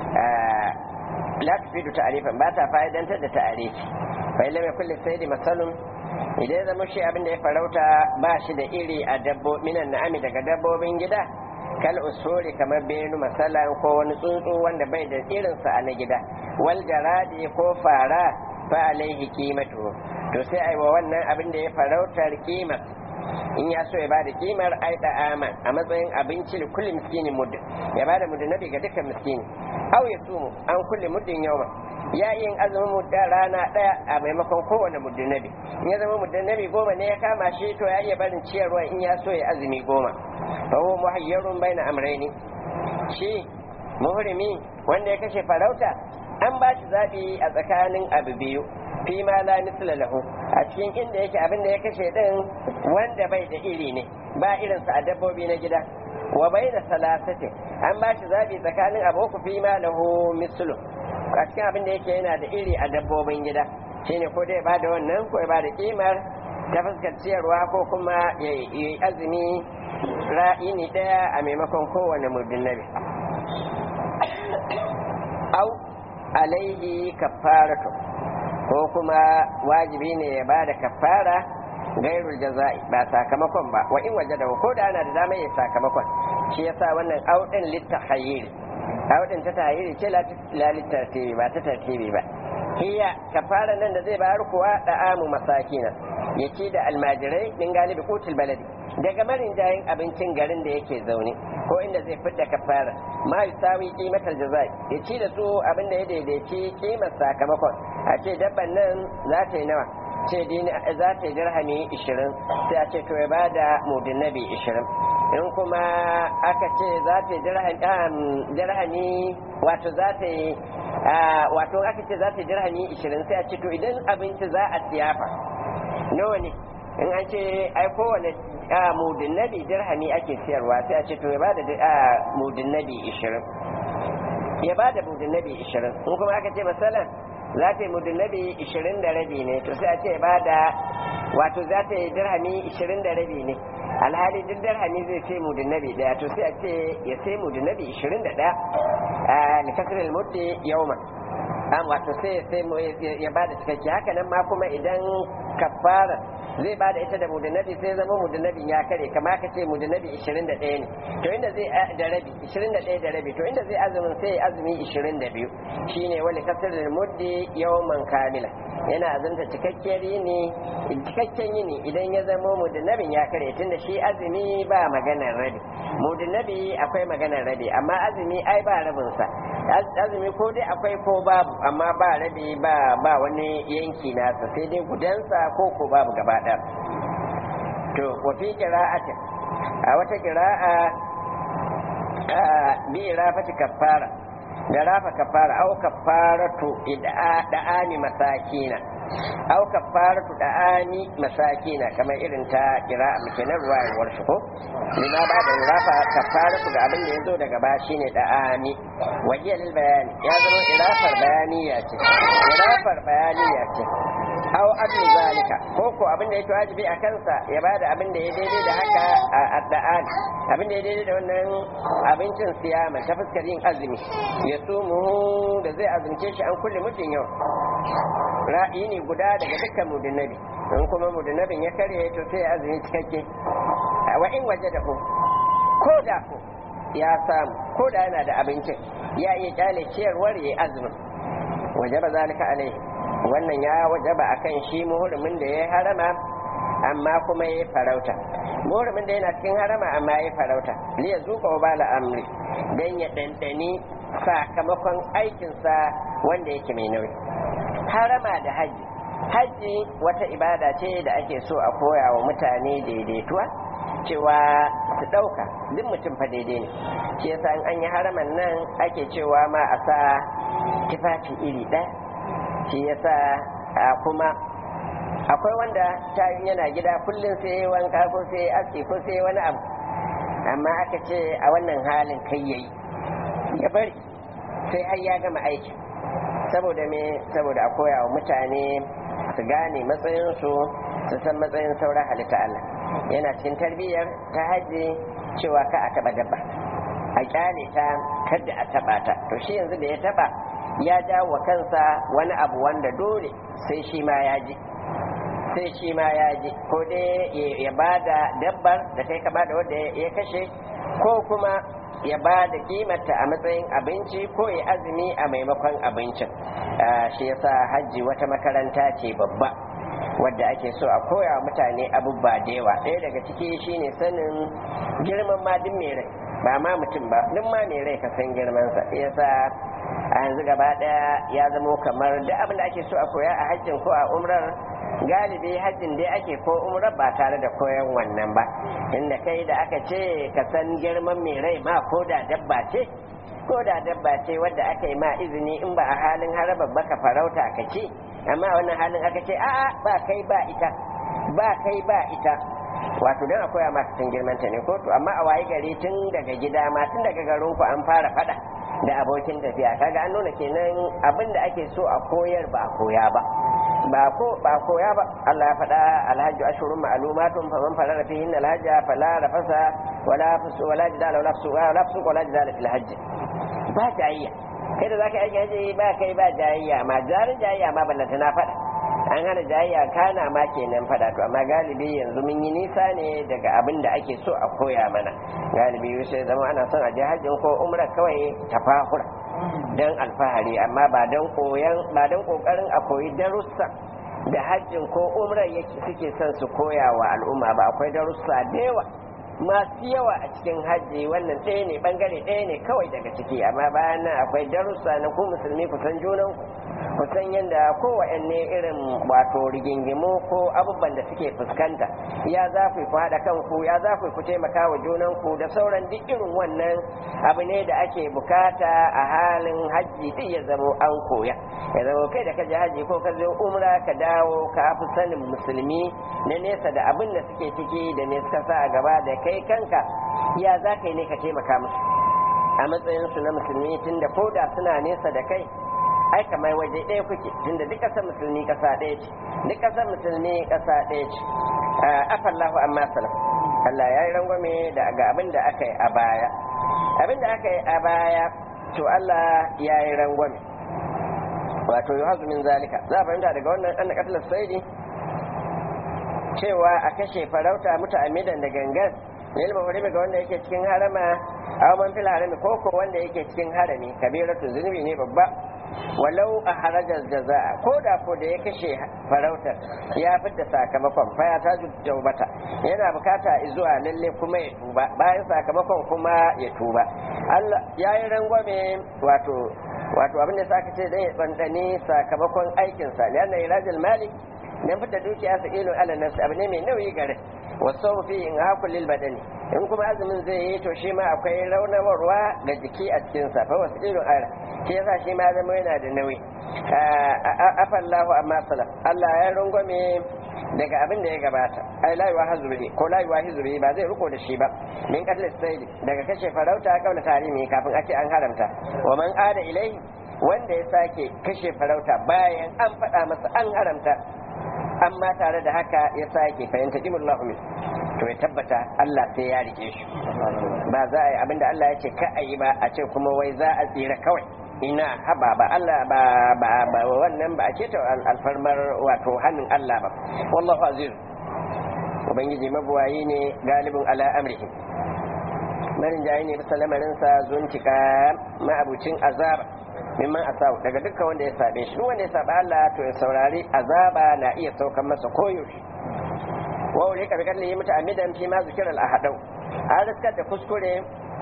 la tufidu ta'rifan ba ta fa'idantar da ta'arifi fa illa mai kulli sayyidi masalun idan ya zama shi abin da ya farauta ba shi da iri a dabbo minan na'ami daga dabbobin gida kal usuri kamar benu masalan ko wani tsuntsu wanda bai da irinsa a na gida wal jaradi ko fara fa alaihi qimatu to sai ai wa wannan abin da ya farautar kimar in ya so ya bada kimar ai da aman a matsayin abinci da kulli miskinin muddin ya bada muddinabi ga dukkan miskini aw ya sumu an kulli muddin yawma ya yin azumin mudda rana daya a maimakon kowane muddinabi in ya zama muddinabi goma ne ya kama shi to ya iya barin ciyarwa in ya so ya azumi goma fa huwa muhayyarun baina amrayni shi muhrimi wanda ya kashe farauta an ba shi zabi a tsakanin abu biyu fi ma la misla lahu a cikin inda yake abin da ya kashe din wanda bai da iri ne ba irinsa a dabbobi na gida wa baina salasati an ba shi zabi tsakanin abu ku fi ma lahu mislu a cikin abin da yake yana da iri a dabbobin gida shine ko dai ba da wannan ko ya ba da kimar ta fuskar ciyarwa ko kuma ya yi azumi ra'ini daya a maimakon kowane muddin nabi au alaihi kafaratu ko kuma wajibi ne ya bada kafara gairul jaza'i ba sakamakon ba wa in waje da ko da ana da dama ya sakamakon shi yasa wannan audin littahayyir audin ta tahayyir ce la littartibi ba ta tartibi ba hiya kafara nan da zai bayar kuwa da amu masakina ya ci da almajirai min galibi kutul baladi daga marin jayin abincin garin da yake zaune ko inda zai fidda kafara ma yusawi qimatal jazai ya ci da su abin da ya daidaici kimar sakamakon a ce dabban nan za ta yi nawa ce dini za ta yi dirhami 20 sai a ce to ya bada mudinnabi 20 in kuma aka ce za ta yi dirhami wato za ta yi wato aka ce za ta yi dirhami 20 sai a ce to idan abinci za a siyafa nawa ne in an ce ai kowane mudin nabi dirhami ake siyarwa sai a ce to ya bada mudin nabi 20 ya bada mudin nabi 20 in kuma aka ce masalan za ta yi mudin nabi 20 da rabi ne to sai a ce ya bada wato za ta yi dirhami 20 da rabi ne alhali duk dirhami zai sai mudin nabi daya to sai a ce ya sai mudin nabi 21 a likasirin muddi yauma an wato sai ya sai ya bada cikakke haka nan ma kuma idan kafara zai ba da ita da mudanabi sai zama mudanabin ya kare kama ka ce mudanabi 21 ne to inda zai da rabi 21 da rabi to inda zai azumin sai azumi 22 shine wani kasar da muddi yawman kamila yana azumta cikakkiyar yini cikakken yini idan ya zama mudanabin ya kare tunda shi azumi ba maganar rabi mudanabi akwai maganar rabi amma azumi ai ba rabinsa azumi ko dai akwai ko babu amma ba rabi ba ba wani yanki nasa sai dai gudansa ko ko babu gaba ɗaya to wa fi qira'atin a wata qira'a bi rafati kaffara da rafa kaffara au kaffaratu da'ani masakina au kaffaratu da'ani masakina kamar irin ta qira'a muke na ruwayar shi ko lima ba da rafa kaffaratu da abin da yazo daga ba shine da'ani wajiya lil bayani ya zama irafar bayaniya ce irafar bayaniya ce aw adlu zalika ko ko abin da yake wajibi a kansa ya bada abin da ya daidai da haka a adda'an abin da ya daidai da wannan abincin siyama ta fuskar yin azumi ya sumu da zai azumce shi an kulle mutum yau ra'ayi ne guda daga dukkan mudunnabi in kuma mudunnabin ya karye to sai azumi cikakke wa in waje da ko ko da ko ya samu ko da yana da abincin ya iya kyale ciyarwar ya azumin wajaba zalika alaihi wannan ya wajaba akan shi muhurmin da ya harama amma kuma ya farauta muhurmin da yana cikin harama amma ya farauta liya zuka wa bala amri dan ya dandani sakamakon aikinsa wanda yake mai nauyi harama da haji hajji wata ibada ce da ake so a koya wa mutane daidaituwa cewa su ɗauka duk mutum fa daidai ne shi yasa in an yi haraman nan ake cewa ma a sa tufafi iri ɗaya shi yasa kuma akwai wanda ta yana gida kullum sai wanka ko sai aski ko sai wani abu amma aka ce a wannan halin kai yayi ya bari sai har ya gama aiki saboda me saboda a koya wa mutane su gane matsayinsu su san matsayin sauran halitta Allah yana cikin tarbiyyar ta haji cewa ka a taba dabba a kyale ta kada a taba ta to shi yanzu da ya taba ya jawo wa kansa wani abu wanda dole sai shi ma ya ji sai shi ma ya ji ko dai ya ba da dabbar da kai ka ba da wanda ya kashe ko kuma ya ba da kimata a matsayin abinci ko ya azumi a maimakon abincin shi yasa hajji wata makaranta ce babba wadda ake so a koya wa mutane abubuwa da yawa ɗaya daga ciki shine sanin girman ma duk mai rai ba ma mutum ba duk ma mai rai ka san girmansa yasa a yanzu gaba ɗaya ya zamo kamar duk abin da ake so a koya a hajjin ko a umrar galibi hajjin dai ake ko umrar ba tare da koyan wannan ba inda kai da aka ce ka san girman mai rai ma ko da dabba ce ko da dabba ce wadda aka yi ma izini in ba a halin haraba ba ka farauta ka ce amma a wannan halin aka ce a'a ba kai ba ita ba kai ba ita wato don akwai a masu girman ta ne ko to amma a waye gari tun daga gida ma tun daga garin ku an fara fada da abokin tafiya kaga an nuna kenan abin da ake so a koyar ba a koya ba ba ko ba koya ba Allah ya faɗa alhajju ashurun ma'lumatun faman farara fihin alhajja fala rafasa wala fusu wala jidala wala fusu wala fusu wala jidala fil hajj ba jayayya kai da zaka yi haji ba kai ba jayayya ma jarin jayayya ma ballanta na faɗa an hana jayayya kana ma kenan faɗa to amma galibi yanzu mun yi nisa ne daga abin da ake so a koya mana galibi sai zama ana son a je hajjin ko umra kawai tafahura don alfahari amma ba don koyan ba don kokarin a koyi darussa da hajjin ko umrar yake suke son su koya wa al'umma ba akwai darussa da yawa masu yawa a cikin hajji wannan ɗaya ne bangare ɗaya ne kawai daga ciki amma bayan nan akwai darussa na ku musulmi ku san junan ku san yadda kowanne irin wato rigingimu ko abubuwan da suke fuskanta ya za ku haɗa kanku ya za ku taimaka wa junanku da sauran duk irin wannan abu ne da ake bukata a halin hajji duk ya zamo an koya ya zamo kai da ka je hajji ko ka zo umra ka dawo ka fi sanin musulmi na nesa da abin da suke ciki da ne suka sa a gaba da kai kanka ya za ka yi ne ka taimaka musu a matsayinsu na musulmi tunda ko da suna nesa da kai ai kamar waje ɗaya kuke tunda duk ƙasar musulmi ƙasa ɗaya ce duk ƙasar musulmi ƙasa ɗaya ce afallahu amma salam Allah ya yi rangwame da ga abin da aka yi a baya abin da aka yi a baya to Allah ya yi rangwame wato yi hazumin zalika za a fahimta daga wannan an katilar saidi cewa a kashe farauta muta'ammidan da gangan lil muhrimi ga wanda yake cikin harama aw man fil harami ko ko wanda yake cikin harami kabiratu zunubi ne babba walau a harajar jaza'a ko da ko da ya kashe farautar ya fidda sakamakon faya ta jaubata yana bukata zuwa lalle kuma ya tuba bayan sakamakon kuma ya tuba Allah ya yi rangwame wato wato abin da saka ce dan ya tsantsani sakamakon aikinsa lianna irajul malik dan fita dukiya sa ilun ala nafsi abu ne mai nauyi gare wasu fi in hakul lil badani in kuma azumin zai yi to shi ma akwai raunawarwa ga jiki a cikin sa fa wasu ilun ara shi yasa shi ma zama yana da nauyi afallahu amma salaf Allah ya rungwame daga abin da ya gabata ai la yuwa hazuri ko la yuwa hizuri ba zai riko da shi ba min qatl sayyid daga kashe farauta kaula tarimi kafin ake an haramta wa man ada ilai wanda ya sake kashe farauta bayan an faɗa masa an haramta amma tare da haka ya sake fahimta jimullahu min to ya tabbata Allah sai ya rike shi ba za a yi abinda Allah ya ce ka a yi ba a ce kuma wai za a tsira kawai ina haba ba Allah ba ba ba wannan ba a ce ta alfarmar wato hannun Allah ba wallahu aziz ubangiji mabuwayi ne galibin ala amrihi marin jayi ne bisa lamarinsa zuntika ma'abucin azaba mimman asawu daga dukkan wanda ya sabe shi wanda ya saba Allah to ya saurari azaba na iya saukan masa koyaushe wa wuri ka bikar yi mutu amidan fi ma zikir al-ahadau an riskar da kuskure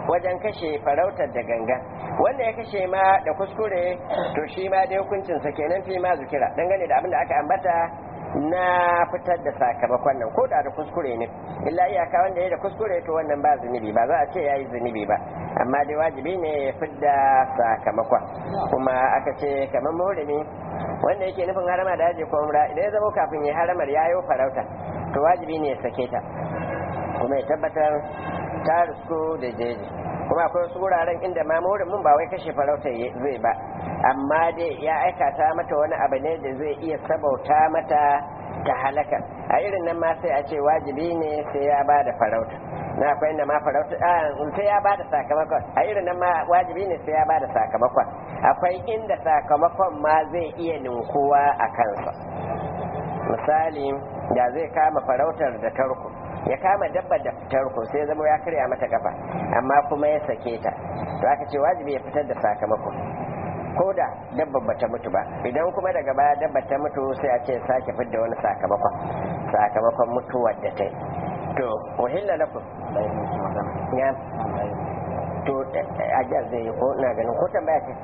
wajen kashe farautar da gangan wanda ya kashe ma da kuskure to shi ma dai hukuncinsa kenan fi ma zukira dangane da abin da aka ambata na fitar da sakamakon nan ko da da kuskure ne illa iyaka wanda ya da kuskure to wannan ba zunubi ba za a ce yayi zunubi ba amma dai wajibi ne ya fidda sakamakon kuma aka ce kamar muhrimi wanda yake nufin harama da haji ko umra idan ya zama kafin ya haramar yayo farauta to wajibi ne ya sake ta kuma ya tabbatar ta risku da jeji kuma akwai wasu wuraren inda ma mun ba wai kashe farauta zai ba amma dai ya aikata mata wani abu ne da zai iya sabauta mata ta halaka a irin nan ma sai a ce wajibi ne sai ya ba da farauta na akwai inda ma farauta sai ya ba da sakamakon a irin nan ma wajibi ne sai ya ba da sakamakon akwai inda sakamakon ma zai iya ninkuwa a kansa misali da zai kama farautar da tarko ya kama dabba da tarko sai zama ya karya mata kafa amma kuma ya sake ta to aka ce wajibi ya fitar da sakamako ko da dabba bata mutu ba idan kuma daga baya dabba ta mutu sai a ce sake fidda wani sakamakon sakamakon mutuwar da ta yi to wahilla lakum ya to ajiyar zai yi ko na ganin ko tambaya ce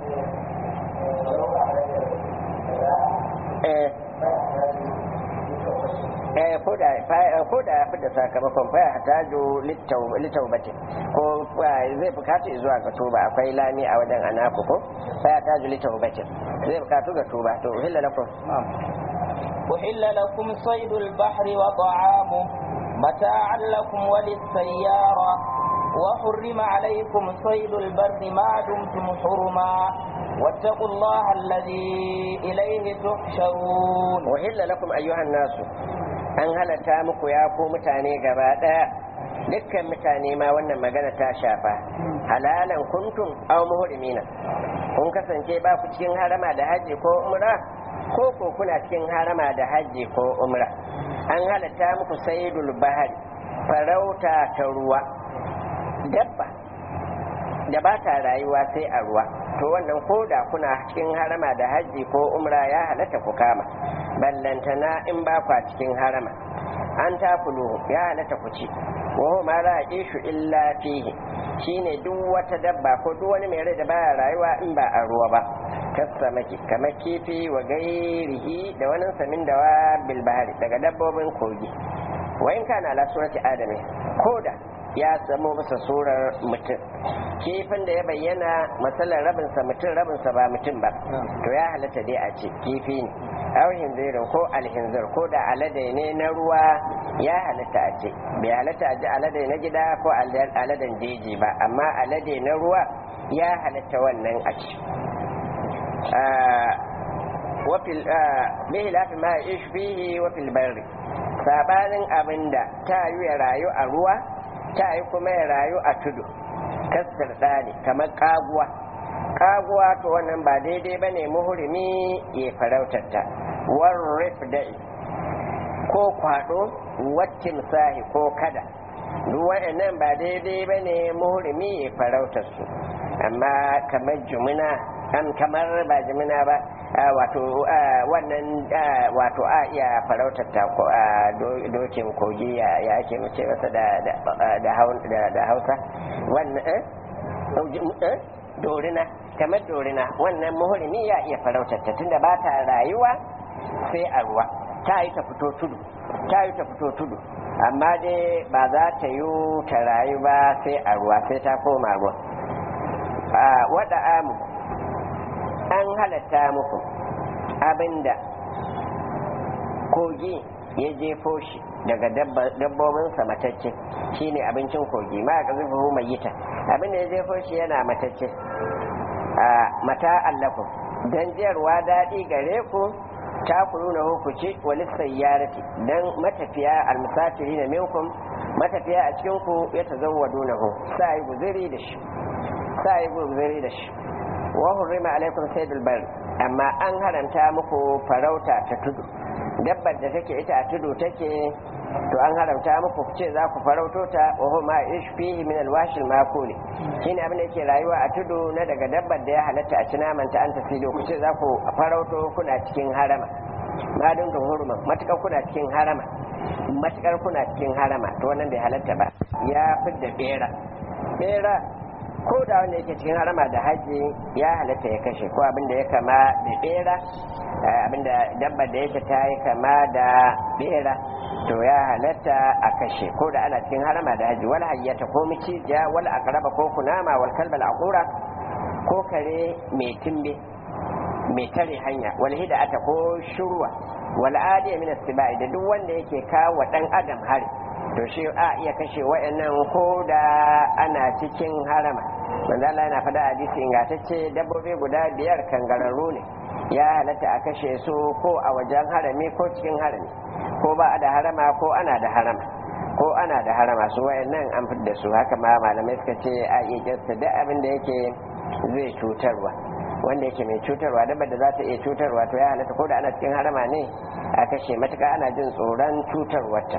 eh eh ko da ko da ya fita sakamakon fa ya tajo litaubati ko zai bukatu zuwa ga tuba akwai lami a wajen anaku ko fa ya tajo litaubati zai bukatu ga tuba to hilla lakum أحل لكم صيد البحر وطعامه متاعا لكم وللسيارة وحرم عليكم صيد البر ما دمتم حرما واتقوا الله الذي إليه تحشرون وحل لكم أيها الناس an halatta muku ya ko mutane gaba ɗaya dukkan mutane ma wannan magana ta shafa halalan kuntum aw muhrimina kun kasance ba ku cikin harama da haji ko umra ko ko kuna cikin harama da haji ko umra an halatta muku saydul bahari farauta ta ruwa dabba da ba ta rayuwa sai a ruwa to wannan ko da kuna cikin harama da haji ko umra ya halatta ku kama ballantana in ba kwa cikin harama an takulu ya halatta ku ci wa ma la ishu illa fihi shine duk wata dabba ko duk wani mai rai da baya rayuwa in ba a ruwa ba kasamaki kamar kifi wa gairihi da wani samin da wa bil bahari daga dabbobin kogi wa in kana ala surati adami koda ya zamo masa surar mutum kifin da ya bayyana matsalar rabinsa mutum rabinsa ba mutum ba to ya halatta dai a ce kifi ne aw hinzirin ko alhinzir ko da alade ne na ruwa ya halatta a ce bai halatta a ji alade na gida ko aladen jeji ba amma alade na ruwa ya halatta wannan a ce wafil bihi lafi ma ish fihi wafil barri sabanin abinda ta yi ya rayu a ruwa ta yi kuma ya rayu a tudu kasar ɗani kamar kaguwa kaguwa to wannan ba daidai ba ne muhurimi ya farautar ta warrif da'i ko kwado wattin sahi ko kada duk waɗannan ba daidai ba ne muhurimi ya farautar su amma kamar jumina an kamar ba jimina ba wato wannan wato a iya farautar ta dokin kogi ya ake mace masa da hausa wannan dorina kamar dorina wannan muhurimi ya iya farautar ta tunda ba ta rayuwa sai a ruwa ta yi ta fito tudu ta yi ta fito tudu amma dai ba za ta yi ta rayu ba sai a ruwa sai ta koma ruwa wada amu an halatta muku abinda kogi ya jefo shi daga dabbobinsa matacce shine abincin kogi ma a ƙazufu mai yita abinda ya jefo shi yana matacce a mata allakum don jiyarwa daɗi gare ku ta kuru na hukuci wani sayyarati don matafiya almusafiri na minkum matafiya a cikinku ya ta zauwa dunahu sa yi guziri da shi sa yi guziri da shi wa hurrima alaikum saydul bar amma an haranta muku farauta ta tudu dabbar da take ita a tudu take to an haramta muku ce za ku farauto ta wa huma ish fihi min alwashil makuli shine abin da yake rayuwa a tudu na daga dabbar da ya halatta a ci naman ta an tafido ku ce za ku farauto kuna cikin harama ma dinga hurma matukar kuna cikin harama matukar kuna cikin harama to wannan bai halatta ba ya fidda bera bera ko da wanda yake cikin harama da haji ya halatta ya kashe ko abin da ya kama da bera abin da dabba da yake ta yi kama da bera to ya halatta a kashe ko da ana cikin harama da haji wal hayyata ko micijiya wal aqraba ko kunama wal kalbal aqura ko kare mai timbe mai tare hanya wal hida'ata ko shurwa wal adiya min istiba'i da duk wanda yake kawo dan adam hari to shi a iya kashe wayannan ko da ana cikin harama manzo Allah yana faɗa hadisi ingantacce dabbobi guda biyar kangararru ne ya halatta a kashe su ko a wajen harami ko cikin harami ko ba a da harama ko ana da harama ko ana da harama su wayannan an fitar su haka ma malamai suka ce a iya jasta duk abin da yake zai cutarwa wanda yake mai cutarwa dabbar da za ta iya cutarwa to ya halatta ko da ana cikin harama ne a kashe matuka ana jin tsoron cutarwarta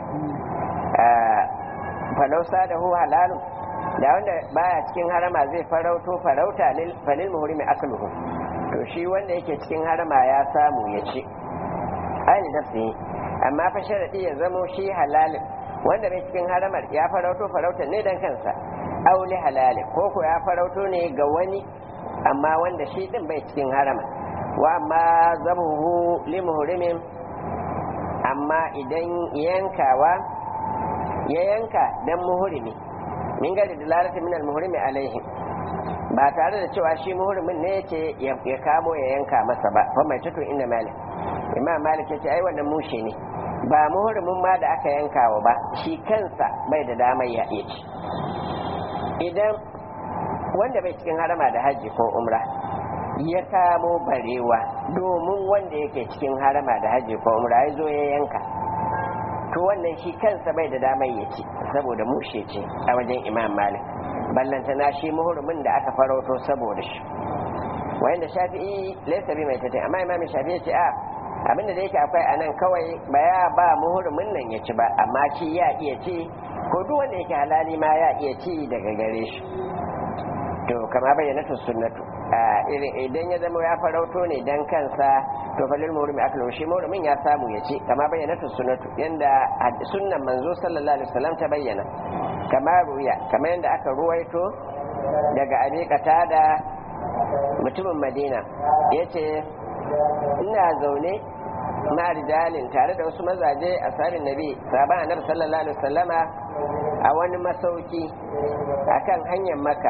falausa da hu halalun da wanda baya cikin harama zai farauto farauta falil muhrimi akluhu to shi wanda yake cikin harama ya samu ya ci aini nafsi amma fa sharadi ya zamo shi halalin wanda bai cikin haramar ya farauto farauta ne dan kansa auli halalin ko ko ya farauto ne ga wani amma wanda shi din bai cikin harama wa amma zabuhu limuhrimin amma idan yankawa ya yanka dan muhrimi min gari da lalata min al-muhrimi alaihim ba tare da cewa shi muhrimin ne yace ya kamo ya yanka masa ba fa mai tutu inda malik imam malik yace ai wannan mushe ne ba muhrimin ma da aka yankawa ba shi kansa bai da damar ya iya ci idan wanda bai cikin harama da hajji ko umra ya kamo barewa domin wanda yake cikin harama da hajji ko umra ya zo ya yanka to wannan shi kansa bai da damar ya ci saboda mushe ce a wajen imam malik ballantana shi muhurumin da aka farauto saboda shi wanda shafi'i laisa bi mai tatai amma imam shafi'i ce a abinda da yake akwai anan kawai ba ya ba muhurumin nan ya ci ba amma shi ya iya ci ko duk wanda yake halali ma ya iya ci daga gare shi to kama bayyana sunnatu idan ya zama ya farauto ne dan kansa to falil murmi aklu shi murmin ya samu ya ci kama bayyana sunnatu yanda sunnan manzo sallallahu alaihi wasallam ta bayyana kama ruya kama yanda aka ruwaito daga abi da mutumin madina yace ina zaune na rijalin tare da wasu mazaje a sarin nabi sahaban annabi sallallahu alaihi wasallama a wani masauki akan hanyar makka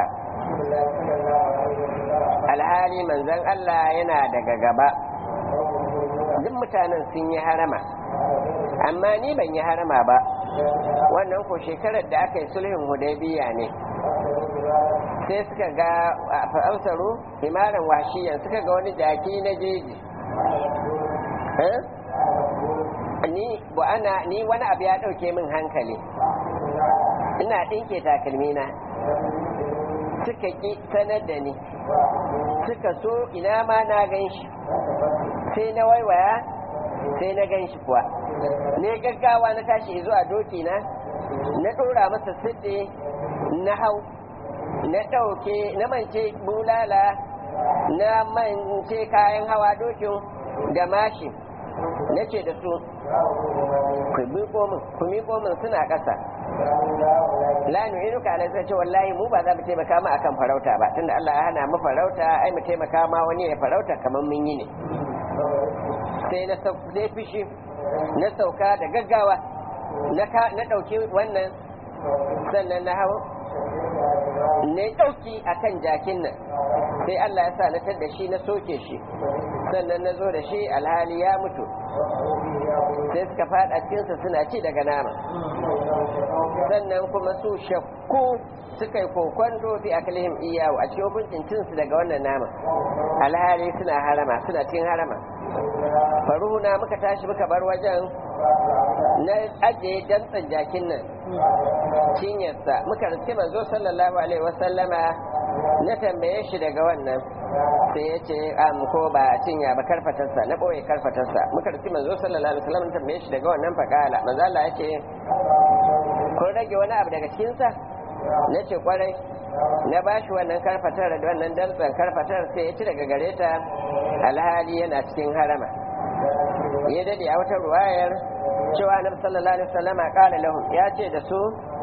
alhali manzon Allah yana daga gaba duk mutanen sun yi harama amma ni ban yi harama ba wannan ko shekarar da aka yi sulhin hudaybiya ne sai suka ga fa'ausaru himaran washiyan suka ga wani jaki na jeji ni ana ni wani abu ya dauke min hankali ina dinke takalmina suka ki sanar da ni suka so ina ma na gan shi sai na waiwaya sai na gan shi kuwa ne gaggawa na tashi zuwa doki na na ɗora masa sidde na hau na ɗauke na mance bulala na mance kayan hawa dokin da mashi na ce da su ku miƙo min ku miƙo min suna ƙasa la nu'inuka ala sai ce wallahi mu ba za mu taimaka ma akan farauta ba tunda Allah ya hana mu farauta ai mu taimaka ma wani ya farauta kamar mun yi ne sai na sai fishi na sauka da gaggawa na na dauki wannan sannan na hawo ne dauki akan jakin nan sai Allah ya sa na tar shi na soke shi sannan na zo da shi alhali ya mutu sai suka fada cikinsa suna ci daga nama sannan kuma su shakku suka yi kokwanto fi akalihim iyawu a cikin hukuncin cinsu daga wannan nama alhali suna harama suna cin harama faruhuna muka tashi muka bar wajen na ajiye dantsan jakin nan cinyarsa muka riske manzo sallallahu alaihi wasallama na tambaye shi daga wannan sai ya ce am ko ba cinya ba karfatarsa na ɓoye karfatarsa muka riske manzo sallallahu alaihi wasallam na tambaye shi daga wannan fakala manzo Allah ya ce kun rage wani abu daga cikinsa na ce kwarai na ba shi wannan karfatar da wannan dantsan karfatar sai ya ci daga gare ta alhali yana cikin harama ya dade a wata ruwayar cewa annabi sallallahu alaihi wasallama kala lahum ya ce da su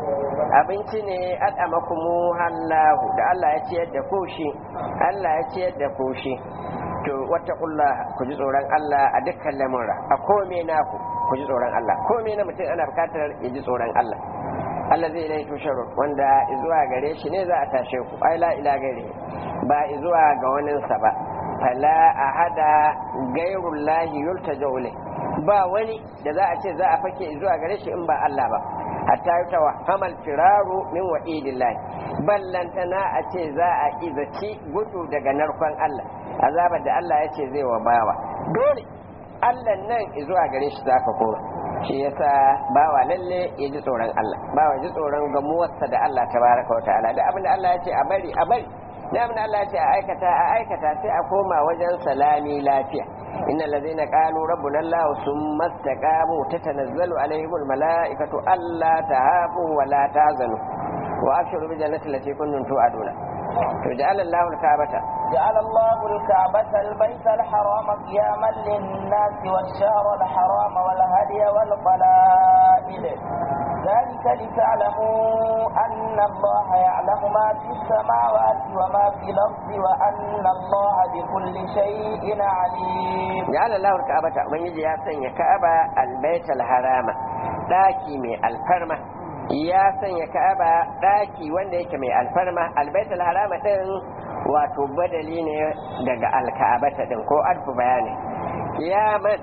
abinci ne at'amakumu hallahu da Allah ya ciyar da ku shi Allah ya ciyar da ku shi to wattaqullah ku ji tsoron Allah a dukkan lamura a kome naku ku ji tsoron Allah kome na mutum ana bukatar ya ji tsoron Allah Allah zai ilai tusharu wanda zuwa gare shi ne za a tashe ku ai la ila gare ba zuwa ga waninsa ba fala ahada gairullahi yultaja ilai ba wani da za a ce za a fake zuwa gare shi in ba Allah ba hatta yi tawa hamal firaru min wa'idillahi ballantana a ce za a izaci gudu daga narkon Allah azabar da Allah ya ce zai wa bawa dole Allah nan zuwa gare shi za ka koma shi yasa bawa lalle ya ji tsoron Allah bawa ji tsoron gamuwarsa da Allah tabaraka wa ta'ala da abin da Allah ya ce a bari a bari da abin da Allah ya ce a aikata a aikata sai a koma wajen salami lafiya innal ladzina qalu rabbuna Allah summa istaqamu tatanazzalu alaihimul malaikatu alla tahafu wa la tahzanu wa abshiru bi jannati allati kuntum tu'aduna to ja'ala Allahu al-ka'bata جعل الله الكعبة البيت الحرام قياما للناس والشهر الحرام والهدي والقلائد ذلك لتعلموا أن الله يعلم ما في السماوات وما في الأرض وأن الله بكل شيء عليم جعل الله الكعبة من يجي يسن كعبة البيت الحرام داكي من الفرمة ya sanya ka'aba daki wanda yake mai alfarma albaitul harama din wato badali ne daga alka'abata din ko alfu bayani kiyaman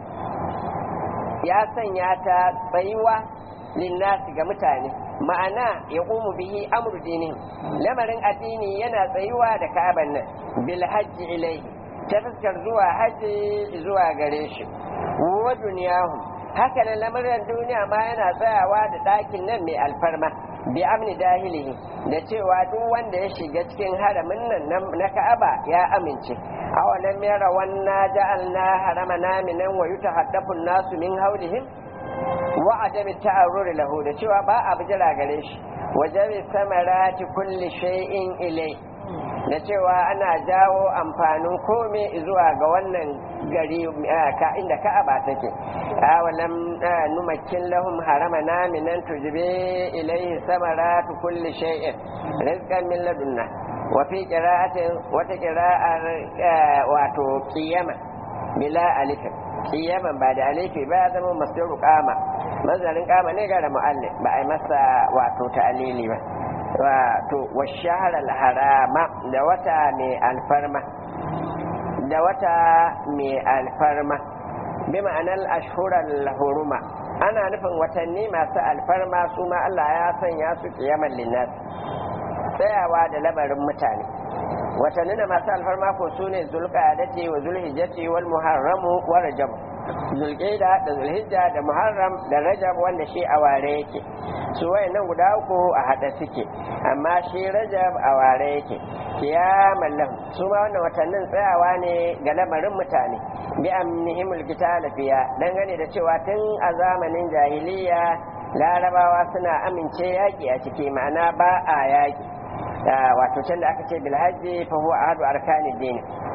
ya sanya ta tsayuwa linnasi ga mutane ma'ana ya ƙumu bihi amru dinin lamarin addini yana tsayuwa da ka'aban nan bil hajji ilaihi ta fuskar zuwa hajji zuwa gare shi wa duniyahum haka nan lamarin duniya ma yana tsayawa da ɗakin nan mai alfarma bi amni dahilihi da cewa duk wanda ya shiga cikin haramin nan na ka'aba ya amince awalam yara wanna ja'alna haramana minan wa yutahaddafu nasu min haulihim wa adami ta'arruri lahu da cewa ba a bijira gare shi wajabi samarati kulli shay'in ilai da cewa ana jawo amfanin kome zuwa ga wannan gari ka inda ka'aba take awalam numakkin lahum haramana minan tujbe ilaihi samaratu kulli shay'in rizqan min ladunna wa fi qira'atin wata qira'ar wato qiyama bila alifin qiyaman ba da alifi ba zama masdaru qama mazarin qama ne ga da mu'allif ba ai masa wato ta'lili ba wato washahar harama da wata mai alfarma da wata mai alfarma bi ma'anar ashhurar huruma ana nufin watanni masu alfarma su ma Allah ya sanya su kiyaman linnas tsayawa da labarin mutane watanni na masu alfarma ko su ne zulqa'adati wa zulhijjati wal muharramu wa rajab zulqa'da da zulhijja da muharram da rajab wanda shi a ware yake su wayannan guda uku a hada suke amma shi rajab a ware yake kiyaman lahu su ma wannan watannin tsayawa ne ga lamarin mutane bi amnihimul qital fiya dangane da cewa tun a zamanin jahiliya larabawa suna amince yaki a ciki ma'ana ba a yaki wato can da aka ce bil hajji fa huwa ahadu arkanid din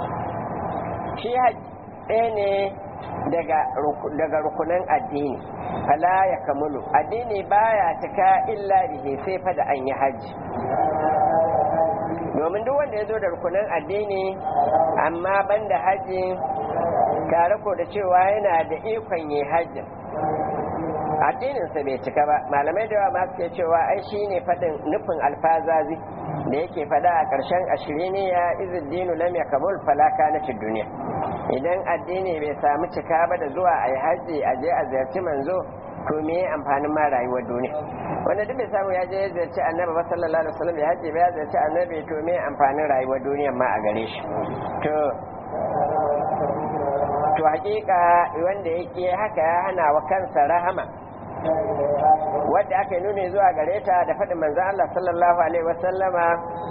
shi hajji ɗaya ne daga rukunan addini fala ya kamulu addini baya cika illa bihi sai fa da an yi hajji domin duk wanda ya zo da rukunan addini amma banda hajji tare ko da cewa yana da ikon yi hajji addininsa bai cika ba malamai da yawa ma suke cewa ai shi ne faɗin nufin alfazazi da yake faɗa a ƙarshen ashiriniya izuddinu lam yakmul falaka na duniya idan addini bai samu cika ba da zuwa a yi hajji a je a ziyarci manzo to me amfanin ma rayuwar duniya wanda duk bai samu ya je ya ziyarci annabi ba sallallahu alaihi wasallam ya hajji ba ya ziyarci annabi to me amfanin rayuwar duniya ma a gare shi to to hakika wanda yake haka ya hana wa kansa rahama wadda aka yi nuni zuwa gare ta da faɗin manzan Allah sallallahu alaihi wasallama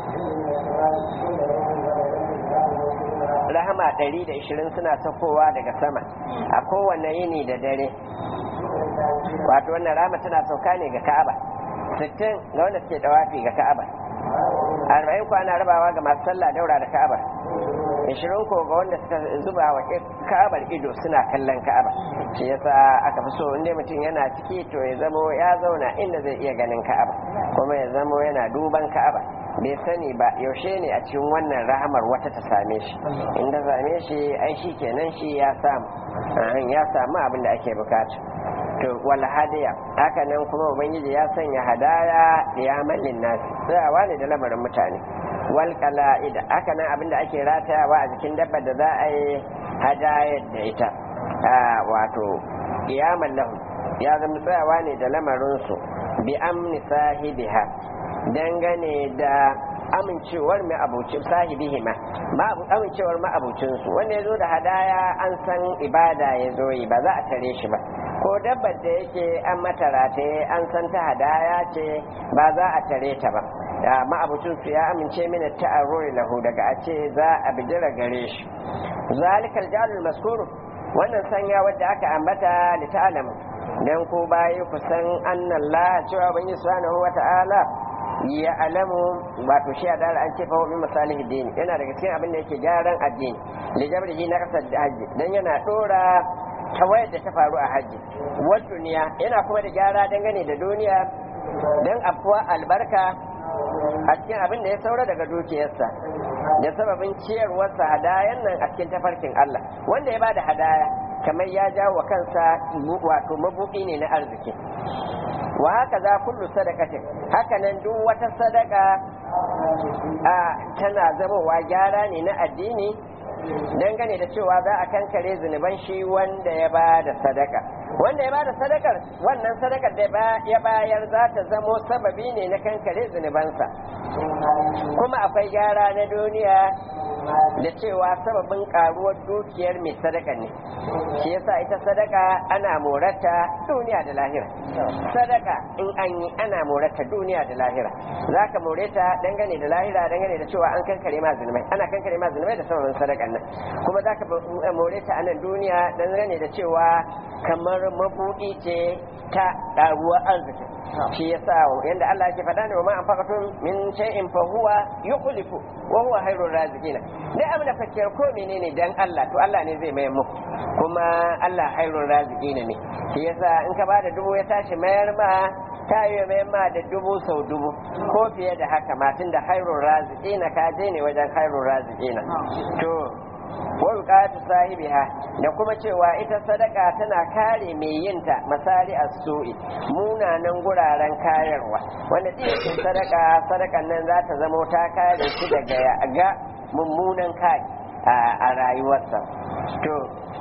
rahama 120 suna sakowa daga sama a kowane yini da dare wato wannan rahama tana sauka ne ga ka'aba 60 ga wanda suke dawafi ga ka'aba 40 kwana rabawa ga masu sallah daura da ka'aba ishirin ko ga wanda suka zuba wa ka'abar ido suna kallon ka'aba shi yasa aka fi so inda mutum yana ciki to ya zamo ya zauna inda zai iya ganin ka'aba kuma ya zamo yana duban ka'aba bai sani ba yaushe ne a cikin wannan rahamar wata ta same shi in ta same shi ai shi kenan shi ya samu ya samu abin da ake bukata to wal hadiya haka nan kuma ubangiji ya sanya hadaya liyaman linnasi tsayawa ne da lamarin mutane wal qala'id haka nan abin da ake ratayawa a jikin dabba da za a yi hadayar da ita wato kiyaman lahu ya zama tsayawa ne da lamarin su bi amni sahibiha dangane da amincewar mai abucin sahibihima ma amincewar ma abucinsu wanda ya zo da hadaya an san ibada ya zo yi ba za a tare shi ba ko dabbar da yake an mata rataye an san ta hadaya ce ba za a tare ta ba ma'abucinsu ya amince mini ta'arruri lahu daga a ce za a bijira gare shi zalikal jalul maskuru wannan sanya wadda aka ambata li ta'lamu dan ko bayi ku san annallah cewa bangi subhanahu wa ta'ala ya alamu wato shi a dara an ce fa min masalihi dini yana daga cikin abin da yake gyaran addini li jabrihi na kasar hajji dan yana dora tawayar da ta faru a hajji wa duniya yana kuma da gyara dangane da duniya dan afuwa albarka a cikin abin da ya saura daga dukiyarsa da sababin ciyarwarsa hadayan nan a cikin tafarkin Allah wanda ya bada hadaya kamar ya jawo wa kansa wato mabuɗi ne na arziki wa haka za kullu sadakatin haka nan duk wata sadaka a tana zamowa gyara ne na addini dangane da cewa za a kankare zunuban shi wanda ya ba da sadaka wanda ya ba da sadakar wannan sadakar da ya bayar za ta zamo sababi ne na kankare zunubansa kuma akwai gyara na duniya da cewa sababin karuwar dukiyar mai sadaka ne shi yasa ita sadaka ana morata duniya da lahira sadaka in an yi ana morata duniya da lahira za ka more ta dangane da lahira dangane da cewa an kankare ma zulmai ana kankare ma zulmai da sababin sadakan nan kuma za ka more ta a nan duniya dangane da cewa kamar mabuɗi ce ta ƙaruwar arziki shi yasa yanda Allah yake faɗa ne wa ma anfaqatum min shay'in fa huwa yukhlifu wa huwa khairur raziqina dai abin da fakiyar ko menene dan Allah to Allah ne zai mai muku kuma Allah khairur raziqina ne shi yasa in ka bada dubu ya tashi mayar ma ta yi mai ma da dubu sau dubu ko fiye da haka matun da khairur raziqina ka je ne wajen khairur raziqina to walƙatu sahibiha da kuma cewa ita sadaka tana kare mai yinta misali a su'i munanan guraren kayarwa wanda ɗin sadaka sadakan nan za ta zamo ta kare shi daga ga mummunan kai a rayuwarsa to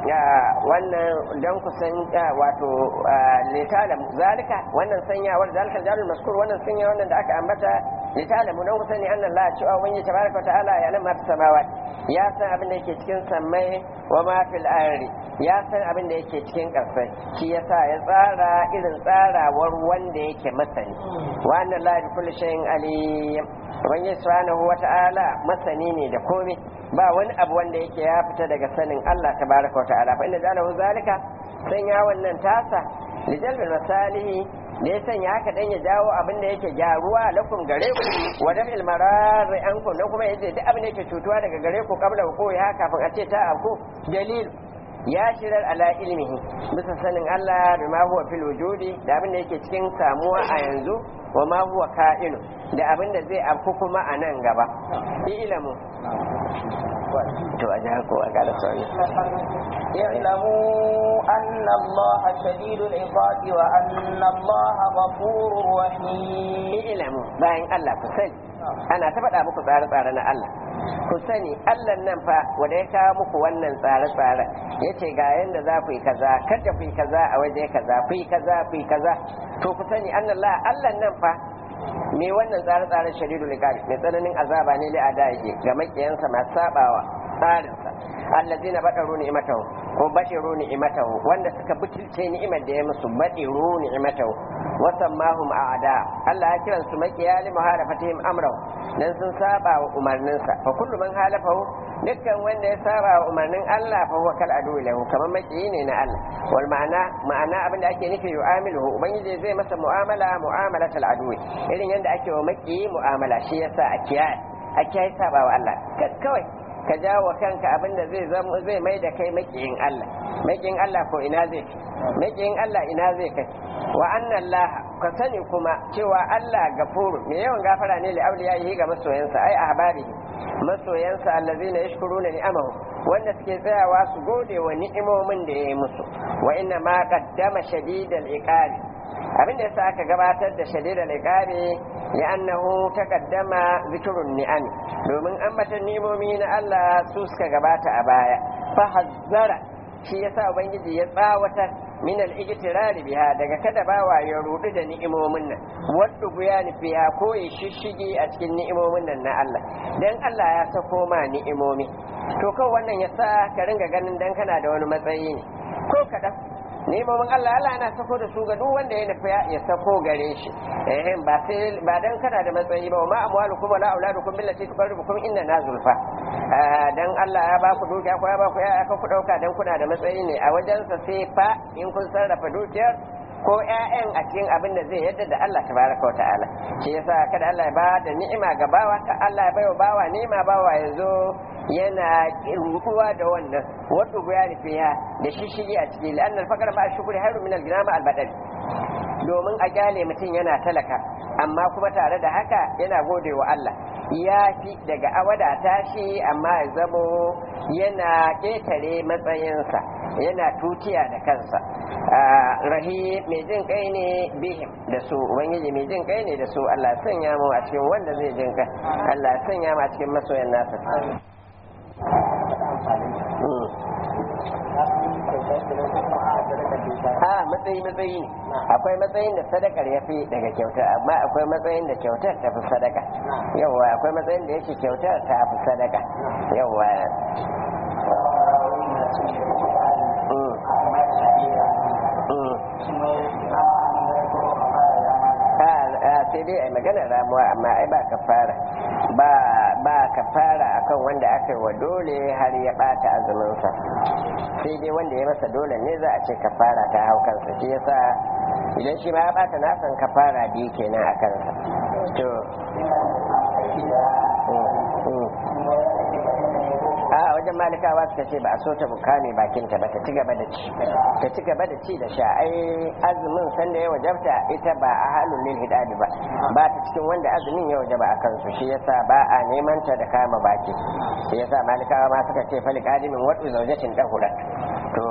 wannan don kusan wato litalam zalika wannan sanyawar zalika jalul maskur wannan sanya wannan da aka ambata litalamu don kusan ne annan la cewa wani tabaraka ta'ala ya lamma samawat ya san abin da yake cikin sammai wa ma fil ardi ya san abin da yake cikin ƙasai shi yasa ya tsara irin tsarawar wanda yake masani wa annan la bi kulli shay'in alim ubangiji subhanahu wata'ala masani ne da komai ba wani abu wanda yake ya fita daga sanin Allah tabaraka wa ta'ala fa inna jalahu zalika sanya wannan tasa lijalbil masalihi da ya sanya haka dan ya jawo abin da yake gyaruwa lakum gare ku wa dafil mararri ankum dan kuma yace duk abin da yake cutuwa daga gare ku kabla ku ya kafin a ce ta aku dalil ya shirar ala ilmihi bisa sanin Allah da ma huwa fil wujudi da abin da yake cikin samuwa a yanzu wa ma huwa ka'inu da abin da zai afku kuma a nan gaba ilamu to a jihar ko a kada sauri اعلموا أن الله شديد العقاب وأن الله غفور رحيم ilamu bayan Allah ku sani ana ta faɗa muku tsare-tsare na Allah ku sani Allah nan fa wanda ya kawo muku wannan tsare-tsare yace ga yanda za ku yi kaza kada ku yi kaza a waje kaza ku yi kaza ku yi kaza to ku sani Allah Allah nan fa me wannan tsare-tsaren shadidul iqab mai tsananin azaba ne li adaihi ga makiyansa masu sabawa tsarinsa allazina badaru ni'matahu ko badiru ni'matahu wanda suka butulce ni'imar da ya musu badiru ni'matahu wa sammahum a'da Allah ya kiran su makiya li muhalafatihim amrahu dan sun saba wa umarninsa fa kullu man halafahu dukkan wanda ya saba wa umarnin Allah fa huwa kal adu lahu kamar makiyi ne na Allah wal ma'ana ma'ana abin da ake nufi yu'amiluhu ubangiji zai masa mu'amala mu'amalatal adu irin yanda ake wa makiyi mu'amala shi yasa a kiyaye a kiyaye saba wa Allah kawai ka jawo kanka abin da zai zama zai mai da kai makiyin Allah makiyin Allah ko ina zai makiyin Allah ina zai kai wa anna Allah ka sani kuma cewa Allah gafuru mai yawan gafara ne li auliyahi ga masoyansa ai ahbarihi masoyansa allazina yashkuruna ni'amahu wanda suke tsayawa su gode wa ni'imomin da ya yi musu wa inna ma qaddama shadidal iqabi abin da yasa aka gabatar da shadidal iqabi li'annahu taqaddama zikrun ni'am domin ambatan ni'imomi na Allah su suka gabata a baya fa hazzara shi yasa ubangiji ya tsawatar min al-ijtirar biha daga kada bawa ya rudu da ni'imomin nan wadda guyani fiha ko ya shishige a cikin ni'imomin nan na Allah dan Allah ya sako ma ni'imomi to kawai wannan yasa ka ringa ganin dan kana da wani matsayi ne ko kadan nemomin Allah Allah yana sako da su ga duk wanda ya nufi ya sako gare shi eh ba sai ba dan kana da matsayi ba ma amwalukum wala auladukum billati tuqarribukum inna na zulfa dan Allah ya ba ku dukiya ko ya ba ku ya aka ku dauka dan kuna da matsayi ne a wajensa sai fa in kun sarrafa dukiyar ko ƴaƴan a cikin abin da zai yadda da Allah tabaraka wa ta'ala shi yasa kada Allah ya ba da ni'ima ga bawa ka Allah ya baiwa bawa ni'ima bawa ya zo yana rukuwa da wannan wadda ya fiya da shishigi a ciki la'an alfaqar ma shukuri hayru min al-ginama al-badal domin a kyale mutum yana talaka amma kuma tare da haka yana gode wa Allah ya fi daga awada tashi amma ya zamo yana ƙetare matsayinsa yana tutiya da kansa rahi mai jin kai ne bihim da su ubangiji mai jin kai ne da su Allah sanya mu a cikin wanda zai jin kai Allah sanya mu a cikin masoyan nasa a matsayi matsayi ne akwai matsayin da sadakar ya fi daga kyautar amma akwai matsayin da kyautar ta fi sadaka yawa akwai matsayin da yake kyautar ta fi sadaka yawa sai dai a maganar ramuwa amma ai ba kafara ba ba kafara akan wanda aka yi wa dole har ya bata azuminsa sai dai wanda ya masa dole ne za a ce kafara ta hau kansa shi yasa idan shi ma ya bata nasan kafara biyu kenan a kansa to a wajen malikawa suka ce ba a so ta bukame bakinta ba ta ci gaba da ci ta ci gaba da ci da sha ai azumin sanda ya wajabta ita ba a halin lil hidadi ba ba ta cikin wanda azumin ya wajaba a kansu shi yasa ba a neman ta da kama baki shi yasa malikawa ma suka ce fali qadimin wadu zawjatin dahurat to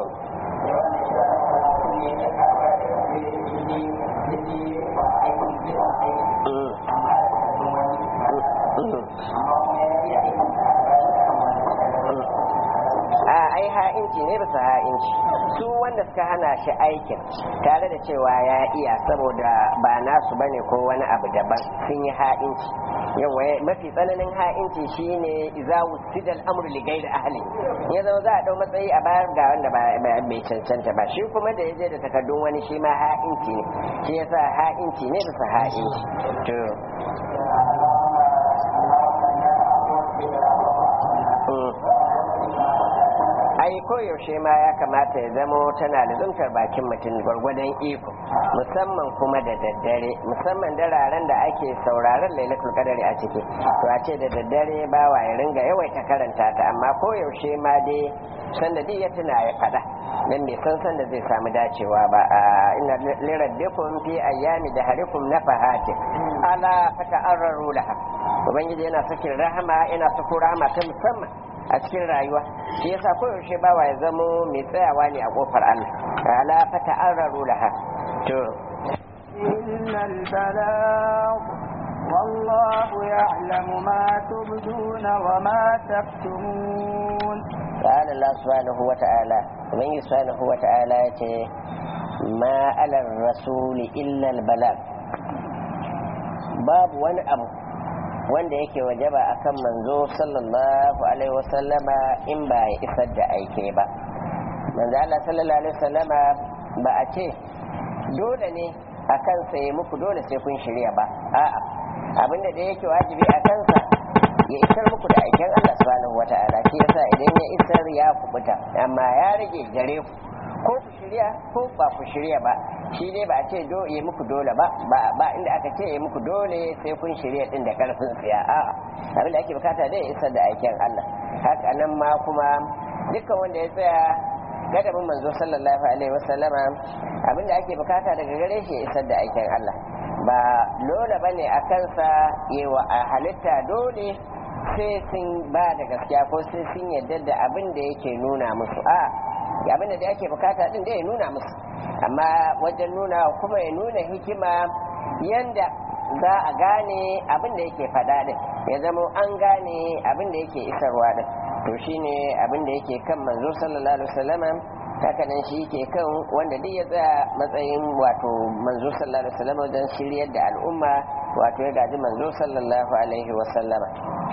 a ai ha'inci ne bisa ha'inci su wanda suka hana shi aikin tare da cewa ya iya saboda ba nasu bane ko wani abu daban sun yi ha'inci yawa mafi tsananin ha'inci shine idza wusida al-amru li ghayri ahli ya zama za a dau matsayi a bayar ga wanda bai cancanta ba shi kuma da yaje da takardun wani shi ma ha'inci ne shi yasa ha'inci ne bisa ha'inci to ai koyaushe ma ya kamata ya zama tana lizuntar bakin mutum gwargwadon iko musamman kuma da daddare musamman dararen da ake sauraron lailatul qadari a ciki to a ce da daddare bawa ya ringa yawaita karanta ta amma koyaushe ma dai sanda duk ya tuna ya fada dan bai san sanda zai samu dacewa ba inna liraddikum fi ayyami da harikum nafahatin ala fata'arraru laha ubangiji yana sakin rahama yana sako rahama ta musamman a cikin rayuwa shi yasa koyaushe bawa ya zamo mai tsayawa ne a kofar Allah ala fata an raru laha to إلا البلاغ والله يعلم ما تبدون وما تكتمون قال الله سبحانه وتعالى من سبحانه وتعالى ما على الرسول إلا البلاغ باب wani abu wanda yake wajaba akan manzo sallallahu alaihi wasallama in ba ya isar da aike ba manzo Allah sallallahu alaihi wasallama ba a ce dole ne a kansa ya muku dole sai kun shirya ba a'a abinda da yake wajibi a kansa ya isar muku da aiken Allah subhanahu wata'ala shi yasa idan ya isar ya kubuta amma ya rage gare ku ko ku shirya ko ba ku shirya ba shi ne ba a ce do yi muku dole ba ba inda aka ce yi muku dole sai kun shirya din da karfin tsiya a'a abin da ake bukata dai isar da aikin Allah haka nan ma kuma dukkan wanda ya tsaya gadabin manzo sallallahu alaihi wasallama abinda ake bukata daga gare shi ya isar da aikin Allah ba dole bane a kansa yewa a halitta dole sai sun ba da gaskiya ko sai sun yarda da abin da yake nuna musu a abin da ake bukata din da ya nuna musu amma wajen nuna kuma ya nuna hikima yanda za a gane abin da yake faɗa din ya zama an gane abin da yake isarwa din to shine abin da yake kan manzo sallallahu alaihi wasallama haka nan shi ke kan wanda duk ya tsaya matsayin wato manzo sallallahu alaihi wasallama wajen shiryar da al'umma wato ya gaji manzo sallallahu alaihi wasallama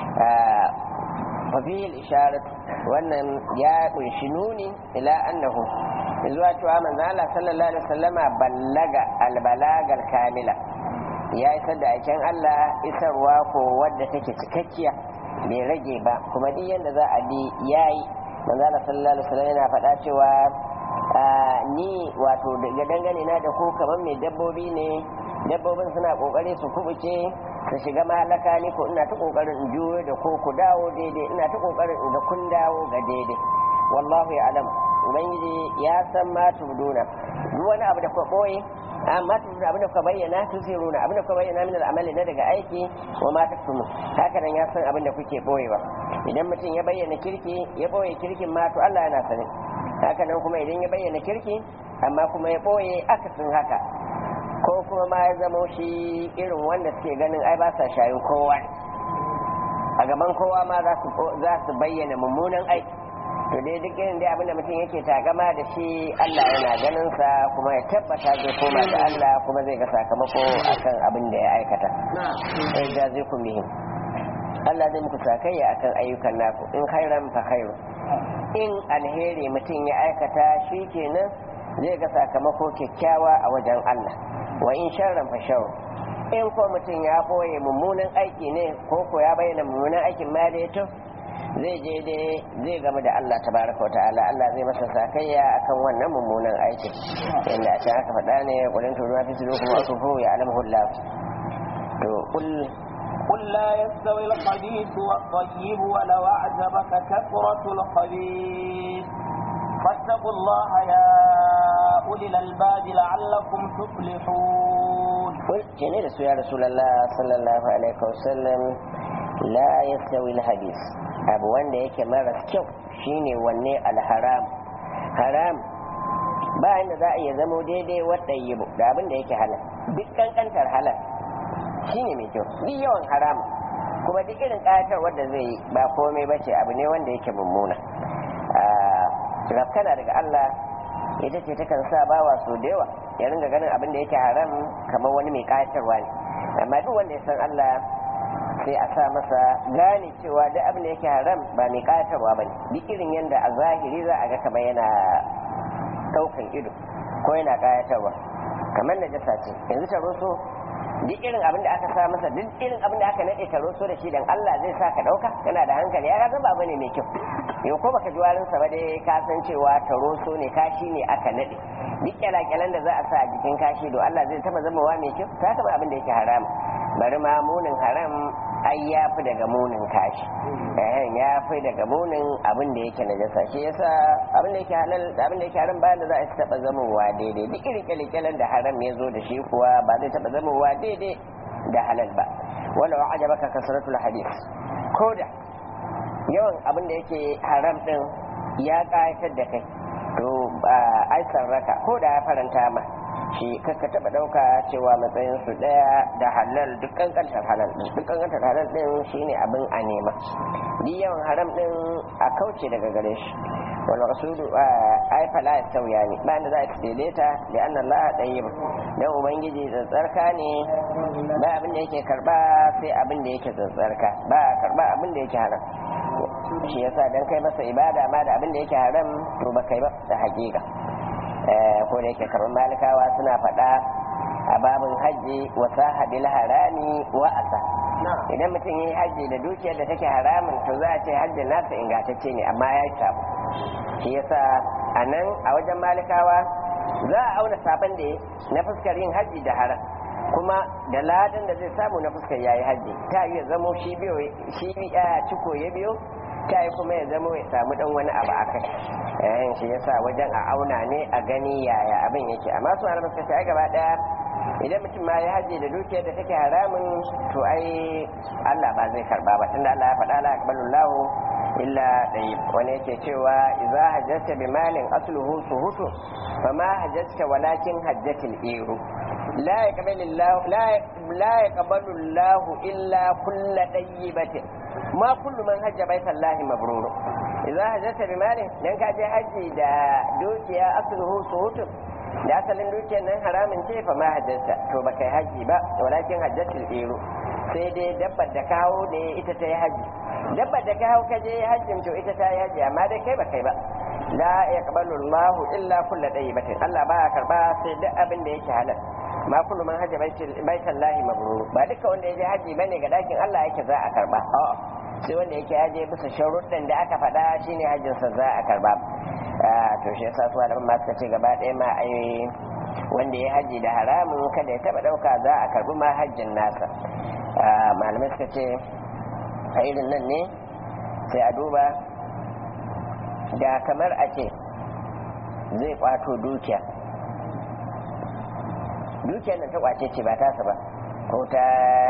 fafil isharat wannan ya kunshi nuni ila annahu zuwa cewa manzo Allah sallallahu alaihi wasallama ballaga albalagal kamila ya isar da aikin Allah isarwa ko wadda take cikakkiya bai rage ba kuma duk yanda za a bi yayi manzo Allah sallallahu alaihi wasallam yana faɗa cewa ni wato daga dangane na da ku kamar mai dabbobi ne dabbobin suna kokari su kubuce su shiga malaka ni ko ina ta kokarin in juyo da ko ku dawo daidai ina ta kokarin in ga kun dawo ga daidai wallahu ya alam ubangiji ya san ma tubduna duk wani abu da ku boye amma tubduna abin da ku bayyana tusiruna abin da ku bayyana min al'amali na daga aiki wa ma taktumu haka nan ya san abin da kuke boyewa idan mutum ya bayyana kirki ya boye kirkin ma to Allah yana sani haka nan kuma idan ya bayyana kirki amma kuma ya boye akasin haka ko kuma ma ya zamo shi irin wanda suke ganin ai ba sa shayin kowa a gaban kowa ma za su bayyana mummunan aiki to dai duk irin dai abinda mutum yake takama da shi Allah yana ganin sa kuma ya tabbata zai koma ga Allah kuma zai ga sakamako akan abin da ya aikata sai ga zai kun bihim Allah zai muku sakayya akan ayyukan naku in khairan fa khairu in alheri mutum ya aikata shi kenan zai ga sakamako kyakkyawa a wajen Allah wa in sharran fa sharru in ko mutum ya boye mummunan aiki ne ko ko ya bayyana mummunan aikin ma da yato zai je dai zai game da Allah tabaraka wa ta'ala Allah zai masa sakayya akan wannan mummunan aikin inda a can aka faɗa ne qulin tu ma fi sudukum wa tufu ya alamu Allah to qul قل لا يستوي الخبيث والطيب ولو أعجبك كثرة الخبيث فاتقوا الله يا أولي الألباب لعلكم تفلحون قل جنيه رسول يا رسول الله صلى الله عليه وسلم لا يستوي الحديث abu wanda yake maras kyau shine wanne alharam haram ba inda za a iya zamo daidai wadda yi da abin da yake halal duk kankantar halal shine mai kyau duk yawan haram kuma duk irin ƙayatar wadda zai yi ba komai ba ce abu ne wanda yake mummuna rafkana daga Allah ita ce takan sa bawa so da yawa ya ringa ganin abin da yake haram kamar wani mai ƙayatarwa ne amma duk wanda ya san Allah sai a sa masa gane cewa duk abin da yake haram ba mai ƙayatarwa ba ne duk irin yadda a zahiri za a ga kamar yana ɗaukan ido ko yana ƙayatarwa kamar najasa ce yanzu ta so duk irin abin da aka sa masa duk irin abin da aka nade taro so da shi dan Allah zai sa ka dauka kana da hankali ya ga ba bane mai kyau yau ko baka ji warin sa ba dai ka san cewa taro so ne kashi ne aka nade duk kyalakyalan da za a sa a jikin kashi do Allah zai taba zama wa mai kyau ta taba abin da yake haram bari ma munin haram ai ya fi daga munin kashi eh ya fi daga munin abin da yake najasa shi yasa abin da yake halal abin da yake haram ba da za a taba zamowa daidai duk irin kyalakyalan da haram ya zo da shi kuwa ba zai taba zamowa daidai da halal ba wala wa ajabaka kasratul hadith koda yawan abin da yake haram din ya kayatar da kai to ai sarraka ko da ya faranta ma shi kaka taba dauka cewa matsayin su daya da halal duk kankantar halal din duk kankantar halal din shine abin a nema duk yawan haram din a kauce daga gare shi wal maqsudu ay fala sauya ne ba da za a daidaita da anna Allah tayyib dan ubangiji tsantsarka ne ba abin da yake karba sai abin da yake tsantsarka ba karba abin da yake haram shi yasa dan kai masa ibada ma da abin da yake haram to ba kai ba da hakika ko da yake kamar malikawa suna faɗa a babin hajji wa sahabil harami wa asa idan mutum yi hajji da dukiyar da take haramun to za a ce hajjin nasa ingantacce ne amma ya yi sabo shi yasa a nan a wajen malikawa za a auna sabon da na fuskar yin hajji da haram kuma da ladan da zai samu na fuskar yayi hajji ta yi zamo shi biyo shi ya ciko ya biyo ta yi kuma ya zama ya samu dan wani abu a kai yayin shi yasa wajen a auna ne a gani yaya abin yake amma su malamai suka ce gaba daya idan mutum ma ya haje da dukiyar da take haramun to ai Allah ba zai karba ba tunda Allah ya faɗa la yaqbalu Allahu illa tayyib wani yake cewa idza hajjata bi malin asluhu suhutu fama hajjata walakin hajjatil iru la yaqbalu Allahu la la yaqbalu Allahu illa kullu tayyibatin ma kullu man hajja baitallahi mabrur idza hajjata bi malin dan ka je haji da dukiya asluhu suhutu da asalin dukiyar nan haramin ce fa ma hajjarta to ba kai haji ba walakin hajjatul iru sai dai dabbar da kawo ne ita ta yi haji dabbar da kawo ka je hajjin to ita ta yi haji amma dai kai ba kai ba la yaqbalu Allahu illa kullu tayyibatin Allah ba ya karba sai duk abin da yake halal ma kullu man hajja baital lahi mabrur ba duka wanda ya je haji bane ga dakin Allah yake za a karba a'a sai wanda yake haje bisa sharuɗin da aka faɗa shine hajjinsa za a karba to shi yasa su malaman ma suka ce gaba ɗaya ma ai wanda ya haji da haramun kada ya taba ɗauka za a karbi ma hajjin nasa malamai suka ce a irin nan ne sai a duba da kamar a ce zai kwato dukiya dukiyar nan ta kwace ce ba tasa ba ko ta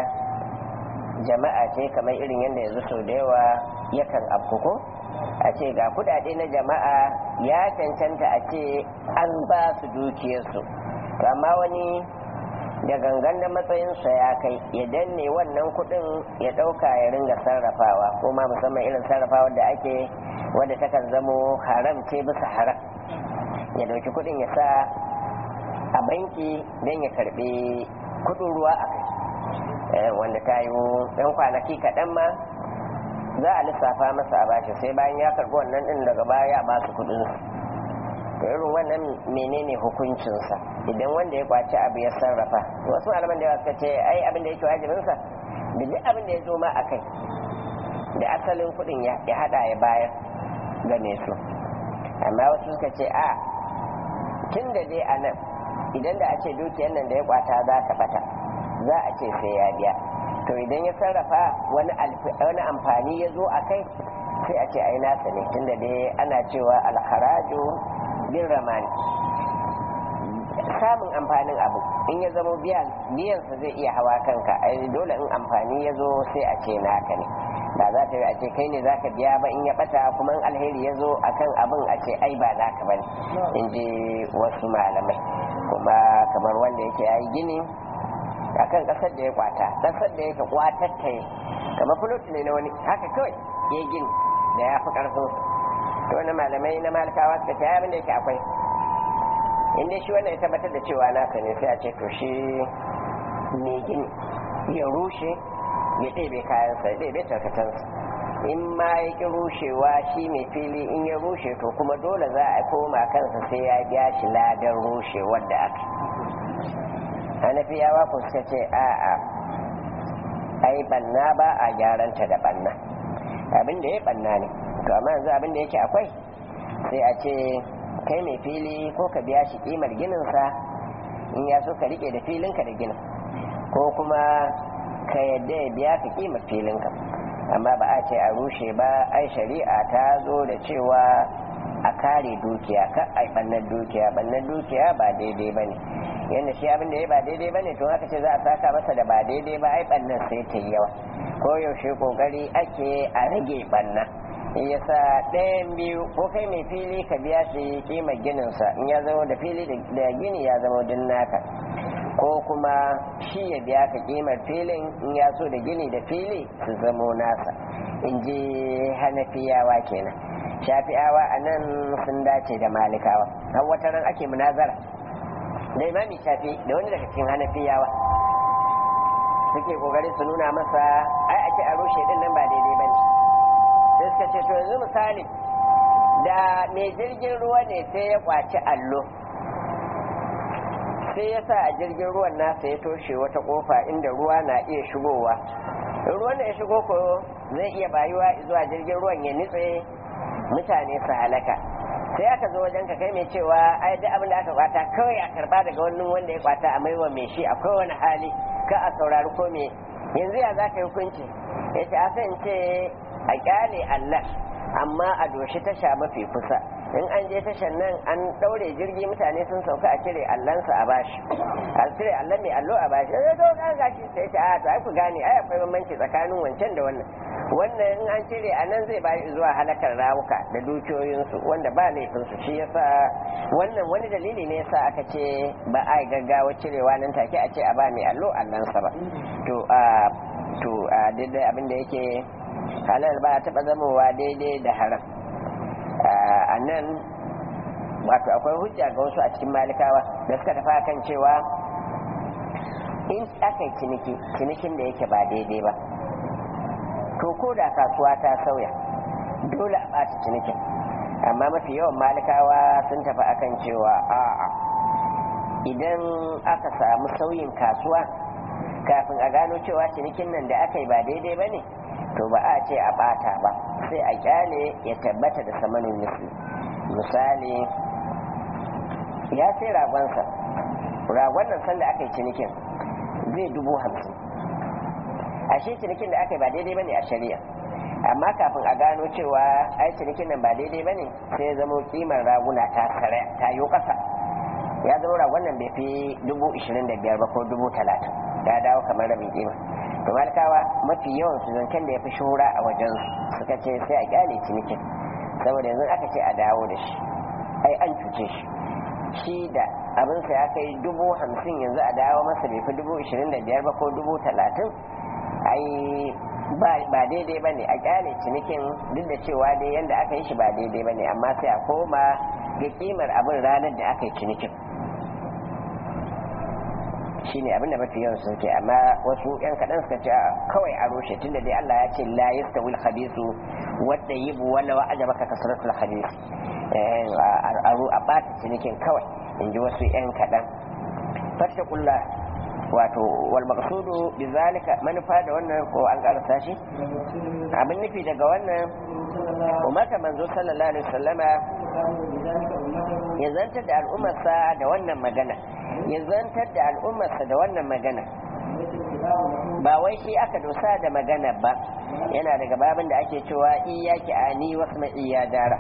jama'a ce kamar irin yadda yanzu sau da yawa yakan afkuko a ce ga kudade na jama'a ya cancanta a ce an ba su dukiyarsu amma wani da gangan na matsayinsa ya kai ya danne wannan kudin ya dauka ya ringa sarrafawa ko ma musamman irin sarrafawa da ake wadda takan zamo haram ce bisa haram ya dauki kudin ya sa a banki don ya karbi kudin ruwa a kai wanda ta yi yan kwanaki kaɗan ma za a lissafa masa a bashi sai bayan ya karbi wannan din daga baya ba su kudin to irin wannan menene hukuncinsa idan wanda ya kwaci abu ya sarrafa wasu malaman da yawa suka ce ai abin da yake wajibinsa da duk abin da ya zo ma a kai da asalin kudin ya hada ya bayar game su amma wasu suka ce a tun da dai a nan idan da a ce dukiyar nan da ya kwata za ta bata za a ce sai ya biya to idan ya sarrafa wani amfani ya zo a kai sai a ce ai nasa ne tunda dai ana cewa alharaju bin ramani samun amfanin abu in ya zama biyansa zai iya hawa kanka ai dole in amfani ya zo sai a ce naka ne ba za ta yi a ce kai ne za ka biya ba in ya bata kuma in alheri ya zo a kan abin a ce ai ba naka ba ne in ji wasu malamai kuma kamar wanda yake ya yi gini akan kasar da ya kwata kasar da yake kwatar ta yi kamar fulot ne na wani haka kawai ya gini da ya fi karfin to wani malamai na malikawa suka ce abin da yake akwai inda shi wannan ya tabbatar da cewa naka ne sai a ce to shi mai gini ya rushe ya ɗebe kayansa ya ɗebe tarkatansa in ma ya ƙi rushewa shi mai fili in ya rushe to kuma dole za a koma kansa sai ya biya shi ladan rushewar da aka hanafiyawa ku suka ce a'a ai banna ba a gyaranta da banna abin da ya banna ne to amma yanzu abin da yake akwai sai a ce kai mai fili ko ka biya shi kimar gininsa in ya so ka rike da filinka da ginin ko kuma ka yadda ya biya ka kimar filinka amma ba a ce a rushe ba ai shari'a ta zo da cewa a kare dukiya ka ai bannan dukiya bannan dukiya ba daidai ba ne yadda shi abin da ya ba daidai ba ne to haka ce za a saka masa da ba daidai ba ai bannan sai ta yi yawa ko yaushe kokari ake a rage banna yasa ɗayan biyu ko kai mai fili ka biya shi kima gininsa in ya zama da fili da gini ya zama din naka ko kuma shi ya biya ka kimar filin in ya so da gini da fili su zamo nasa in ji hanafiyawa kenan shafi'awa a nan sun dace da malikawa har wata ran ake munazara da imami shafi da wani daga cikin hanafiyawa suke kokari su nuna masa ai ake a rushe din nan ba daidai ba ne sai suka ce to yanzu misali da mai jirgin ruwa ne sai ya kwaci allo sai ya sa a jirgin ruwan nasa ya toshe wata kofa inda ruwa na iya shigowa ruwan da ya shigo ko zai iya bayuwa zuwa jirgin ruwan ya nitse mutane su halaka sai aka zo wajen ka kai mai cewa ai duk abin da aka kwata kawai a karba daga wani wanda ya kwata a maiwa mai shi a kowane hali ka a saurari ko me yanzu ya za ka yi hukunci ya ce a san ce a kyale Allah amma a doshi tasha mafi kusa in an je tashan nan an daure jirgi mutane sun sauka a cire allansa a bashi a cire allan mai allo a bashi sai to kan gashi sai ta a to ai ku gane ai akwai bambanci tsakanin wancan da wannan wannan in an cire a nan zai bayi zuwa halakar rawuka da dukiyoyinsu wanda ba laifinsu shi yasa wannan wani dalili ne yasa aka ce ba a gaggawa cirewa nan take a ce a ba mai allo allansa ba to a to a daidai abin da yake halal ba taɓa zamowa daidai da haram a nan wato akwai hujja ga wasu a cikin malikawa da suka tafi kan cewa in aka yi ciniki cinikin da yake ba daidai ba to ko da kasuwa ta sauya dole a ɓata cinikin amma mafi yawan malikawa sun tafi akan cewa a'a idan aka samu sauyin kasuwa kafin a gano cewa cinikin nan da aka yi ba daidai ba ne to ba a ce a ɓata ba sai a kyale ya tabbata da samanin misli misali ya sai ragonsa ragon nan sanda aka yi cinikin zai dubu hamsin ashe cinikin da aka yi ba daidai ba ne a shari'a amma kafin a gano cewa ai cinikin nan ba daidai ba ne sai ya zama kimar raguna ta sare ta yi ƙasa ya zama ragon nan bai fi dubu ishirin da biyar ba ko dubu talatin ya dawo kamar rabin kima to malikawa mafi yawan su zancen da ya fi shura a wajen suka ce sai a kyale cinikin saboda yanzu aka ce a dawo da shi ai an cuce shi shi da abinsa ya kai dubu hamsin yanzu a dawo masa bai fi dubu ishirin da biyar ba ko dubu talatin ai ba daidai ba ne a kyale cinikin duk da cewa dai yadda aka yi shi ba daidai ba ne amma sai a koma ga kimar abin ranar da aka yi cinikin shine abinda mafi yawan sun ce amma wasu yan kaɗan suka ce kawai a rushe tunda dai Allah ya ce la yastawil khabisu wadda yibu wala wa ajabaka kasratul khabis a ɓata cinikin kawai in ji wasu yan kaɗan fattakullah wato wal maqsudu bizalika manufa da wannan ko an karasa shi abin nufi daga wannan umarta manzo sallallahu alaihi wasallama ya zantar da al'ummarsa da wannan magana ya zantar da al'ummarsa da wannan magana ba wai shi aka dosa da magana ba yana daga babin da ake cewa iyaki ani wasu iya dara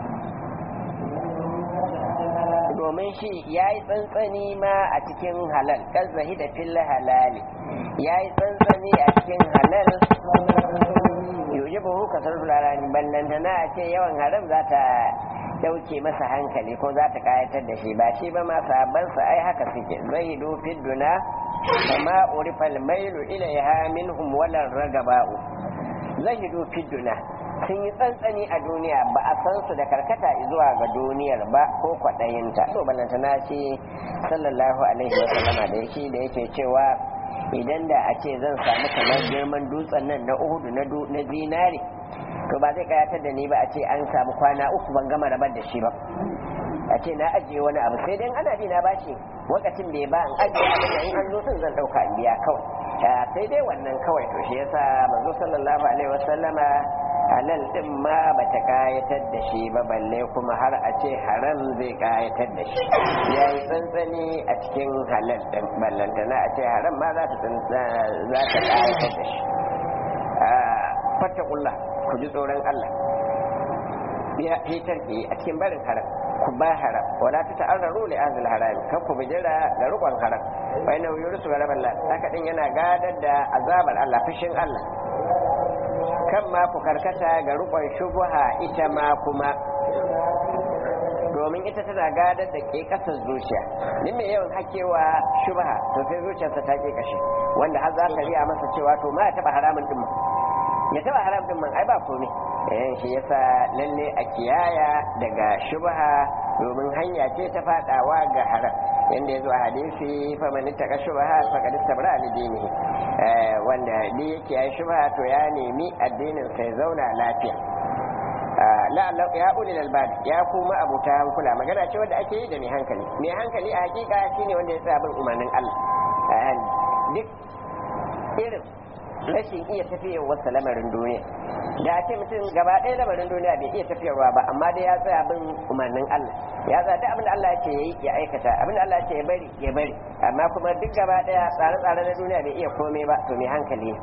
domin shi ya yi tsantsani ma a cikin halal ƙazahi da filla halali ya yi tsantsani a cikin halal yoji buhu kasar fularani ballantana a ce yawan haram za ta dauke masa hankali ko za ta kayatar da shi ba shi ba ma sabansa ai haka suke zai fi duna kama urifal mailu ilaiha minhum walan ragaba'u zai fi duna sun yi tsantsani a duniya ba a san su da karkata zuwa ga duniyar ba ko kwaɗayinta to balanta na ce sallallahu alaihi wa sallama da yake da yake cewa idan da a ce zan samu kamar girman dutsen nan na uhudu na zinare to ba zai kayatar da ni ba a ce an samu kwana uku ban gama rabar da shi ba a ce na ajiye wani abu sai dai ana bi na bashi wakacin bai ba an ajiye abin da in an zo sun zan dauka in biya kawai sai dai wannan kawai to shi yasa manzo sallallahu alaihi wasallama halal din ma bata kayatar da shi ba balle kuma har a ce haram zai kayatar da shi ya yi tsantsani a cikin halal din ballantana a ce haram ma za ta kayatar da shi fattakullah ku ji tsoron Allah ya fitar ke a cikin barin haram ku ba haram wala ta ta'arraru li ahlil haram kan ku bijira da rukun haram wa inna yurisu ghalaban la haka din yana gadar da azabar Allah fushin Allah kan ma ku karkata ga rukun shubha ita ma kuma domin ita tana gadar da ke kasar zuciya din mai yawan hakewa shubha to sai zuciyarsa ta ke kashe wanda har za ka riya masa cewa to ma ya taba haramun din ya taba haram din man ai ba komai eh shi yasa lalle a kiyaya daga shubha domin hanya ce ta fadawa ga haram yanda yazo a hadisi fa man ittaka shubha faqad istabra li dinihi eh wanda ni yake yayi shubha to ya nemi addinin sai zauna lafiya la'alla ya ulil albab ya kuma abuta hankula magana ce wanda ake yi da mai hankali mai hankali a hakika shine wanda ya tsaya bin umarnin Allah duk irin rashin iya tafiyar wasu lamarin duniya da ce mutum gaba ɗaya lamarin duniya bai iya tafiyarwa ba amma dai ya tsaya bin umarnin Allah ya tsaya duk abin da Allah ya ce yayi ya aikata abin da Allah ya ce ya bari ya bari amma kuma duk gaba ɗaya tsare-tsare na duniya bai iya komai ba to mai hankali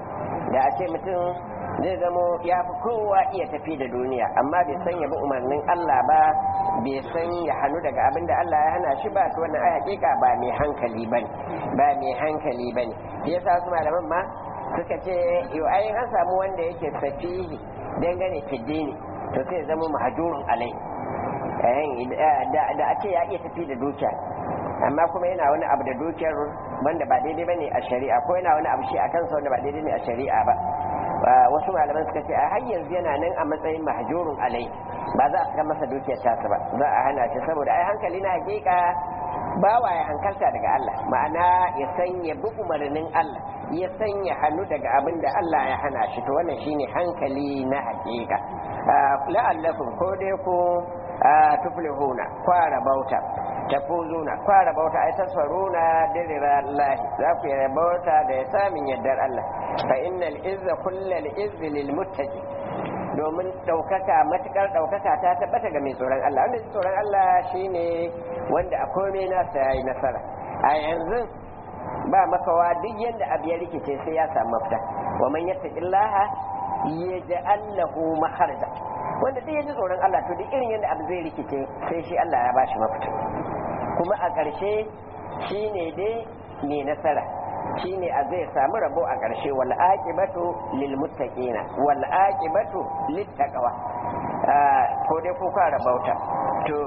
da a ce mutum zai zamo ya fi kowa iya tafi da duniya amma bai san ya bi umarnin Allah ba bai san ya hannu daga abin da Allah ya hana shi ba to wannan ai hakika ba mai hankali bane ba mai hankali bane shi yasa su malaman ma suka ce yau ai an samu wanda yake safihi dangane fiddini to sai zama mahajurun alai da a ce ya iya tafi da dukiya amma kuma yana wani abu da dukiyar wanda ba daidai bane a shari'a ko yana wani abu shi a kansa wanda ba daidai ne a shari'a ba wasu malaman suka ce a har yanzu yana nan a matsayin mahjurun alai ba za a saka masa dukiyar tasa ba za a hana shi saboda ai hankali na hakika bawa ya hankalta daga Allah ma'ana ya sanya bi umarnin Allah ya sanya hannu daga abin da Allah ya hana shi to wannan shine hankali na hakika la'allakum ko dai ku tuflihuna kwara bauta tafuzuna kwara bauta ai tasfaruna dirira Allah za ku yi bauta da ya samin yardar Allah fa innal izza kullal izzi lil muttaqi domin ɗaukaka matukar ɗaukaka ta tabbata ga mai tsoron Allah wanda tsoron Allah shine wanda a komai nasa yayi nasara a yanzu ba makawa duk yadda abu ya rikice sai ya samu mafita wa man yattaqillaha yaj'al lahu makharaja wanda duk yaji tsoron Allah to duk irin yadda abu zai rikice sai shi Allah ya bashi mafita kuma a ƙarshe shine dai mai nasara shine a zai samu rabo a ƙarshe wal aqibatu lil muttaqina wal aqibatu lit taqwa ko dai ko ka rabauta to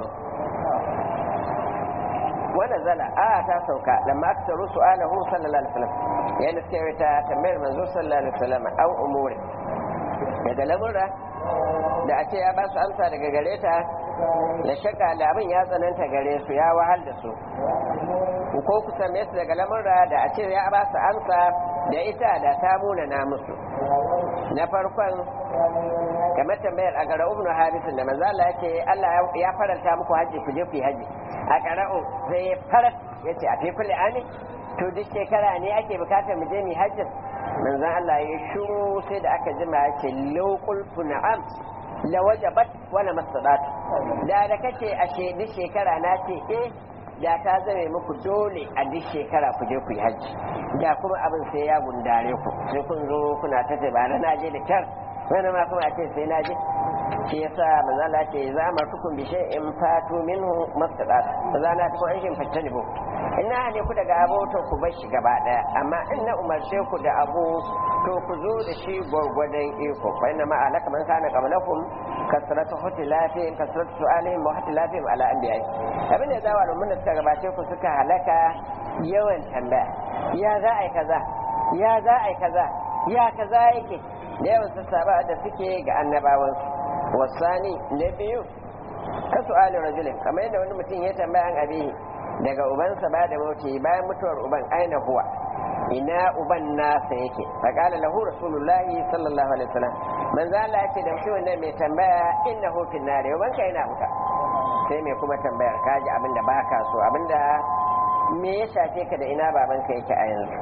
wannan zala a ta sauka lamma aktaru su'alahu sallallahu alaihi wasallam yana cewa ta tambayar manzo sallallahu alaihi wasallam an umuri daga lamura da a ce ya ba su amsa daga gare ta da shakka da abin ya tsananta gare su ya wahal da su ko ku same su daga lamura da a ce ya ba su amsa da ita da ta muna na musu na farkon kamar tambayar a gara ibnu hadisin da manzo Allah yake Allah ya faranta muku haji ku je ku yi haji a qara'u sai ya farat yace a fi kulli ani to duk shekara ne ake bukatar mu je mu hajjin manzon Allah ya shuru sai da aka jima yake law qultu na'am la wajabat wala masadat da da kace ashe duk shekara na ce eh da ta zame muku dole a duk shekara ku je ku yi hajji da kuma abin sai ya gundare ku sai kun zo kuna ta ba na je da kyar wani ma kuma a ce sai na je shi yasa manzo Allah ce za mu tukun bi in fatu minhu mastadat za na tukun an shin fattani bo ina ne ku daga abu to ku bar shi gaba daya amma in na umarce ku da abu to ku zo da shi gwargwadon iko fa inna ma alaka man kana qablakum kasratu hutilafin kasratu su'alihim wa hutilafin ala anbiya'i abin da zawa da mun suka gabace ku suka halaka yawan tambaya ya za a yi kaza ya za a yi kaza ya kaza yake da yawan sassaba da suke ga annabawansu wasani na biyu ka su'ali rajulin kamar yadda wani mutum ya tambaya an abihi daga ubansa ba da mauti bayan mutuwar uban aina huwa ina uban nasa yake faqala lahu rasulullahi sallallahu alaihi wasallam manzo Allah yace da mutumin nan mai tambaya innahu fin nar uban ka yana huta sai mai kuma tambayar kaji abinda baka so abinda me ya shafe ka da ina babanka yake a yanzu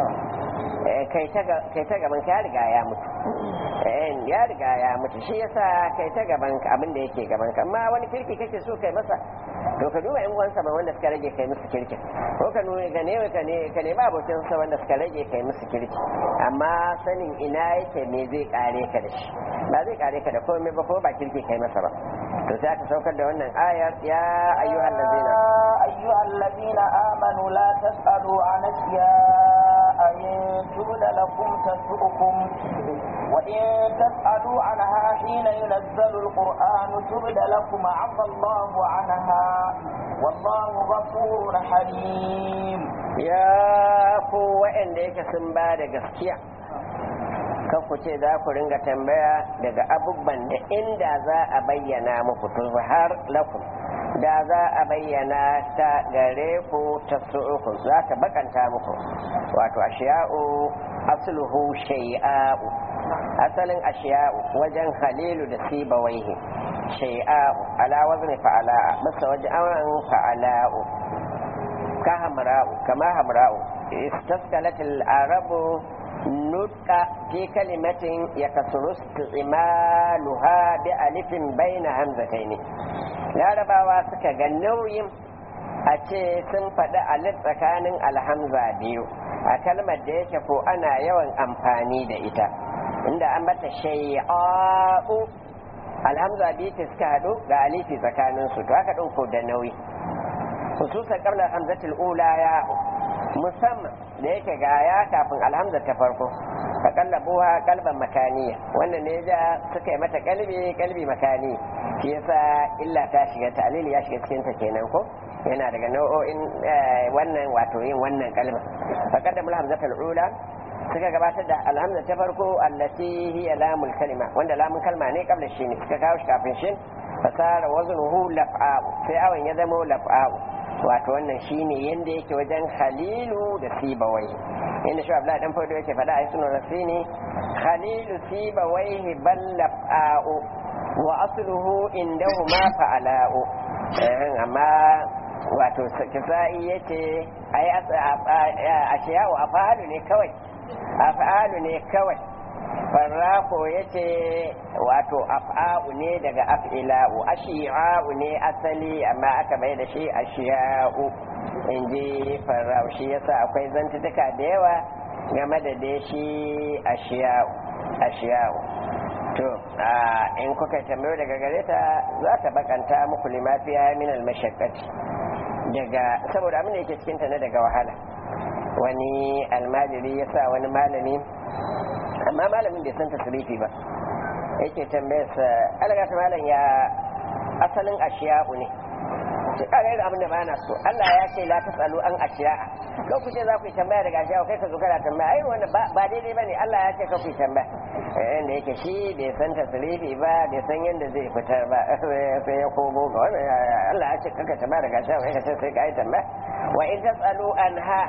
kai ta gaban ka ya riga ya mutu ya riga ya mutu shi yasa kai ta gaban ka abin da yake gaban ka amma wani kirki kake so kai masa to ka duba yan uwansa ba wanda suka rage kai musu kirki ko ka nuna ka ne ka ne ka ne ba abokin sa wanda suka rage kai musu kirki amma sanin ina yake ne zai kare ka da shi ba zai kare ka da komai ba ko ba kirki kai masa ba to sai aka saukar da wannan ayar ya ayyuhal ladzina ayyuhal ladzina amanu la tasalu an asya in tubda lakum tasukum وإن تسألوا عنها حين ينزل القرآن تبد لكم عفى الله عنها والله غفور حليم يا قوة إن ديك سنبا gaskiya kan ku ce za ku ringa tambaya daga abubban da inda za a bayyana muku to har lakum da za a bayyana ta gare ku ta su'uku za ta bakanta muku wato ashiya'u asluhu shay'a'u asalin ashiya'u wajen halilu da sibawaihi shay'a'u ala wazni fa'ala'a masa wajen awan fa'ala'u ka hamra'u kama hamra'u istaskalatil arabu nutka fi kalimatin yakasuru istimaluha bi alifin baina hamzataini larabawa suka ga nauyin a ce sun faɗi alif tsakanin alhamza biyu a kalmar da yake ko ana yawan amfani da ita inda an bata shay'a'u alhamza biyu ta suka haɗu ga alifi tsakanin su to haka ɗauko da nauyi hususan qabla hamzatul ula ya musamman da yake ga ya kafin alhamza ta farko ka kallabuwa kalban makaniya wannan ne ja suka yi mata kalbi kalbi makani shi yasa illa ta shiga ta'lili ya shiga cikin ta kenan ko yana daga nau'o'in wannan wato yin wannan kalma fa qaddamul hamzatul ula suka gabatar da alhamza ta farko allati hiya lamul kalima wanda lamun kalma ne kabla shi ne suka kawo shi kafin shi fasara waznuhu laf'a'u sai awan ya zama laf'a'u wato wannan shine yanda yake wajen halilu da sibawai inda shi abdullahi dan fado yake faɗa a sunan rasini halilu sibawai bal laf'a'u wa asluhu indahuma fa'ala'u amma wato kisa'i yace ai ashiyahu afalu ne kawai af'alu ne kawai farrako yace wato af'a'u ne daga af'ila'u ashi'a'u ne asali amma aka bai da shi ashiya'u in ji farrako shi yasa akwai zantutuka da yawa game da dai shi ashiya'u ashiya'u to in kuka tambayo daga gare ta za ta bakanta muku limafiya min al-mashaqqati daga saboda abin da yake cikin ta na daga wahala wani almajiri ya sa wani malami amma malamin bai san tasirifi ba yake tambayarsa algata malam ya asalin ashiya'u ne shi kaga irin abin da ba na so Allah ya ce la tasalu an ashiya'a ko ku ce za ku yi tambaya daga ashiya'a kai ka zo kana tambaya ai wannan ba daidai bane Allah ya ce ka ku yi tambaya eh da yake shi bai san tasirifi ba bai san yadda zai fitar ba sai ya komo ga wannan Allah ya ce kaka tambaya daga ashiya'a kai ka ce sai ka yi tambaya wa in tasalu anha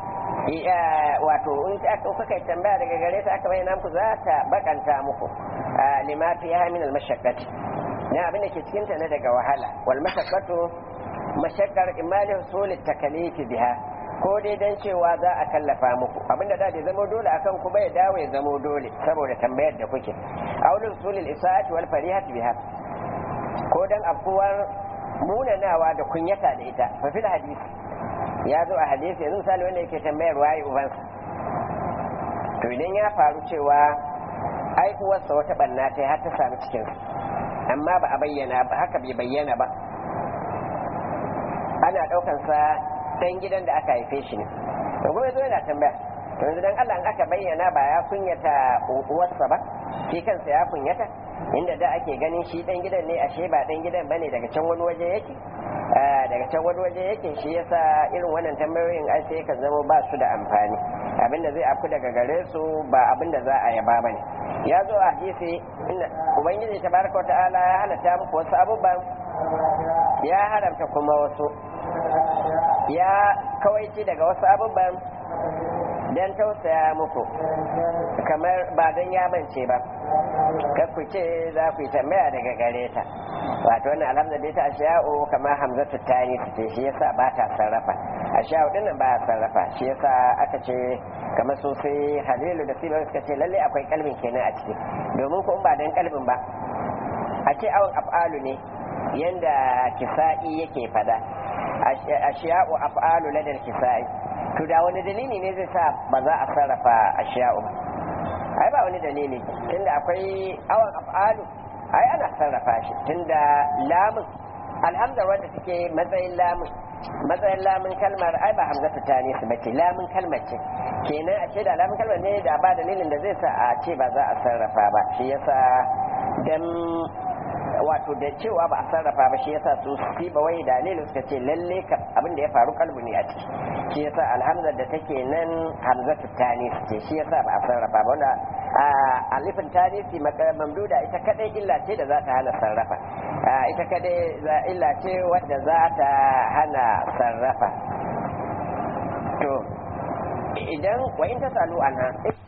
wato in kuka kai tambaya daga gare ta aka bayyana muku za ta bakanta muku lima fi ha min al-mashaqqati ne abin da ke cikin ta na daga wahala wal mashaqqatu mashaqqar imali husul at-takalif biha ko dai dan cewa za a kallafa muku abinda da bai zama dole akan ku bai dawo ya zama dole saboda tambayar da kuke aulul husul al-isaati wal farihati biha ko dan afkuwar munanawa da kunyata da ita fa fil hadisi ya zo a hadisi yanzu misali wanda yake tambayar waye ubansa to idan ya faru cewa ai uwarsa wata banna ta har ta sami cikinsa amma ba a bayyana ba haka bai bayyana ba ana ɗaukan sa dan gidan da aka haife shi ne to kuma zo yana tambaya to yanzu dan Allah in aka bayyana ba ya kunyata uwarsa ba shi kansa ya kunyata inda da ake ganin shi dan gidan ne ashe ba dan gidan bane daga can wani waje yake daga can wani waje yake shi yasa irin wannan tambayoyin ai sai ka zama ba su da amfani abinda zai afku daga gare su ba abinda za a yaba bane ya zo a hadisi inda ubangiji tabaraka ta'ala ya halatta muku wasu abubuwan ya haramta kuma wasu ya kawaici daga wasu abubuwan don tausaya muku kamar ba don ya bance ba kar ku ce za ku yi tambaya daga gare ta wato wannan alhamdulillah ta ashiya'u kamar hamzatu tani su ce shi yasa ba ta sarrafa ashiya'u din nan ba ta sarrafa shi yasa aka ce kamar su sai halilu da sibar suka ce lalle akwai kalbin kenan a ciki domin ko ba dan kalbin ba a ce awon af'alu ne yanda kisa'i yake fada ashiya'u af'alu ladal kisa'i to da wani dalili ne zai sa ba za a sarrafa ashiya'u ba ai ba wani dalili tunda akwai awon af'alu ai ana sarrafa shi tunda lamun alhamdar wanda suke matsayin lamun matsayin lamun kalmar ai ba hamzatu ta ne su bace lamun kalmar ce kenan a ce da lamun kalmar ne da ba dalilin da zai sa a ce ba za a sarrafa ba shi yasa dan wato da cewa ba a sarrafa ba shi yasa su si ba wai dalilin suka ce lalle ka abin da ya faru kalbu ne a ciki shi yasa alhamdar da take nan hamzatu tani ce shi yasa ba a sarrafa ba wanda alifin tanisi mamduda ita kadai illa ce da za ta hana sarrafa ita kadai illa ce wadda za ta hana sarrafa to idan wa in ta salu anha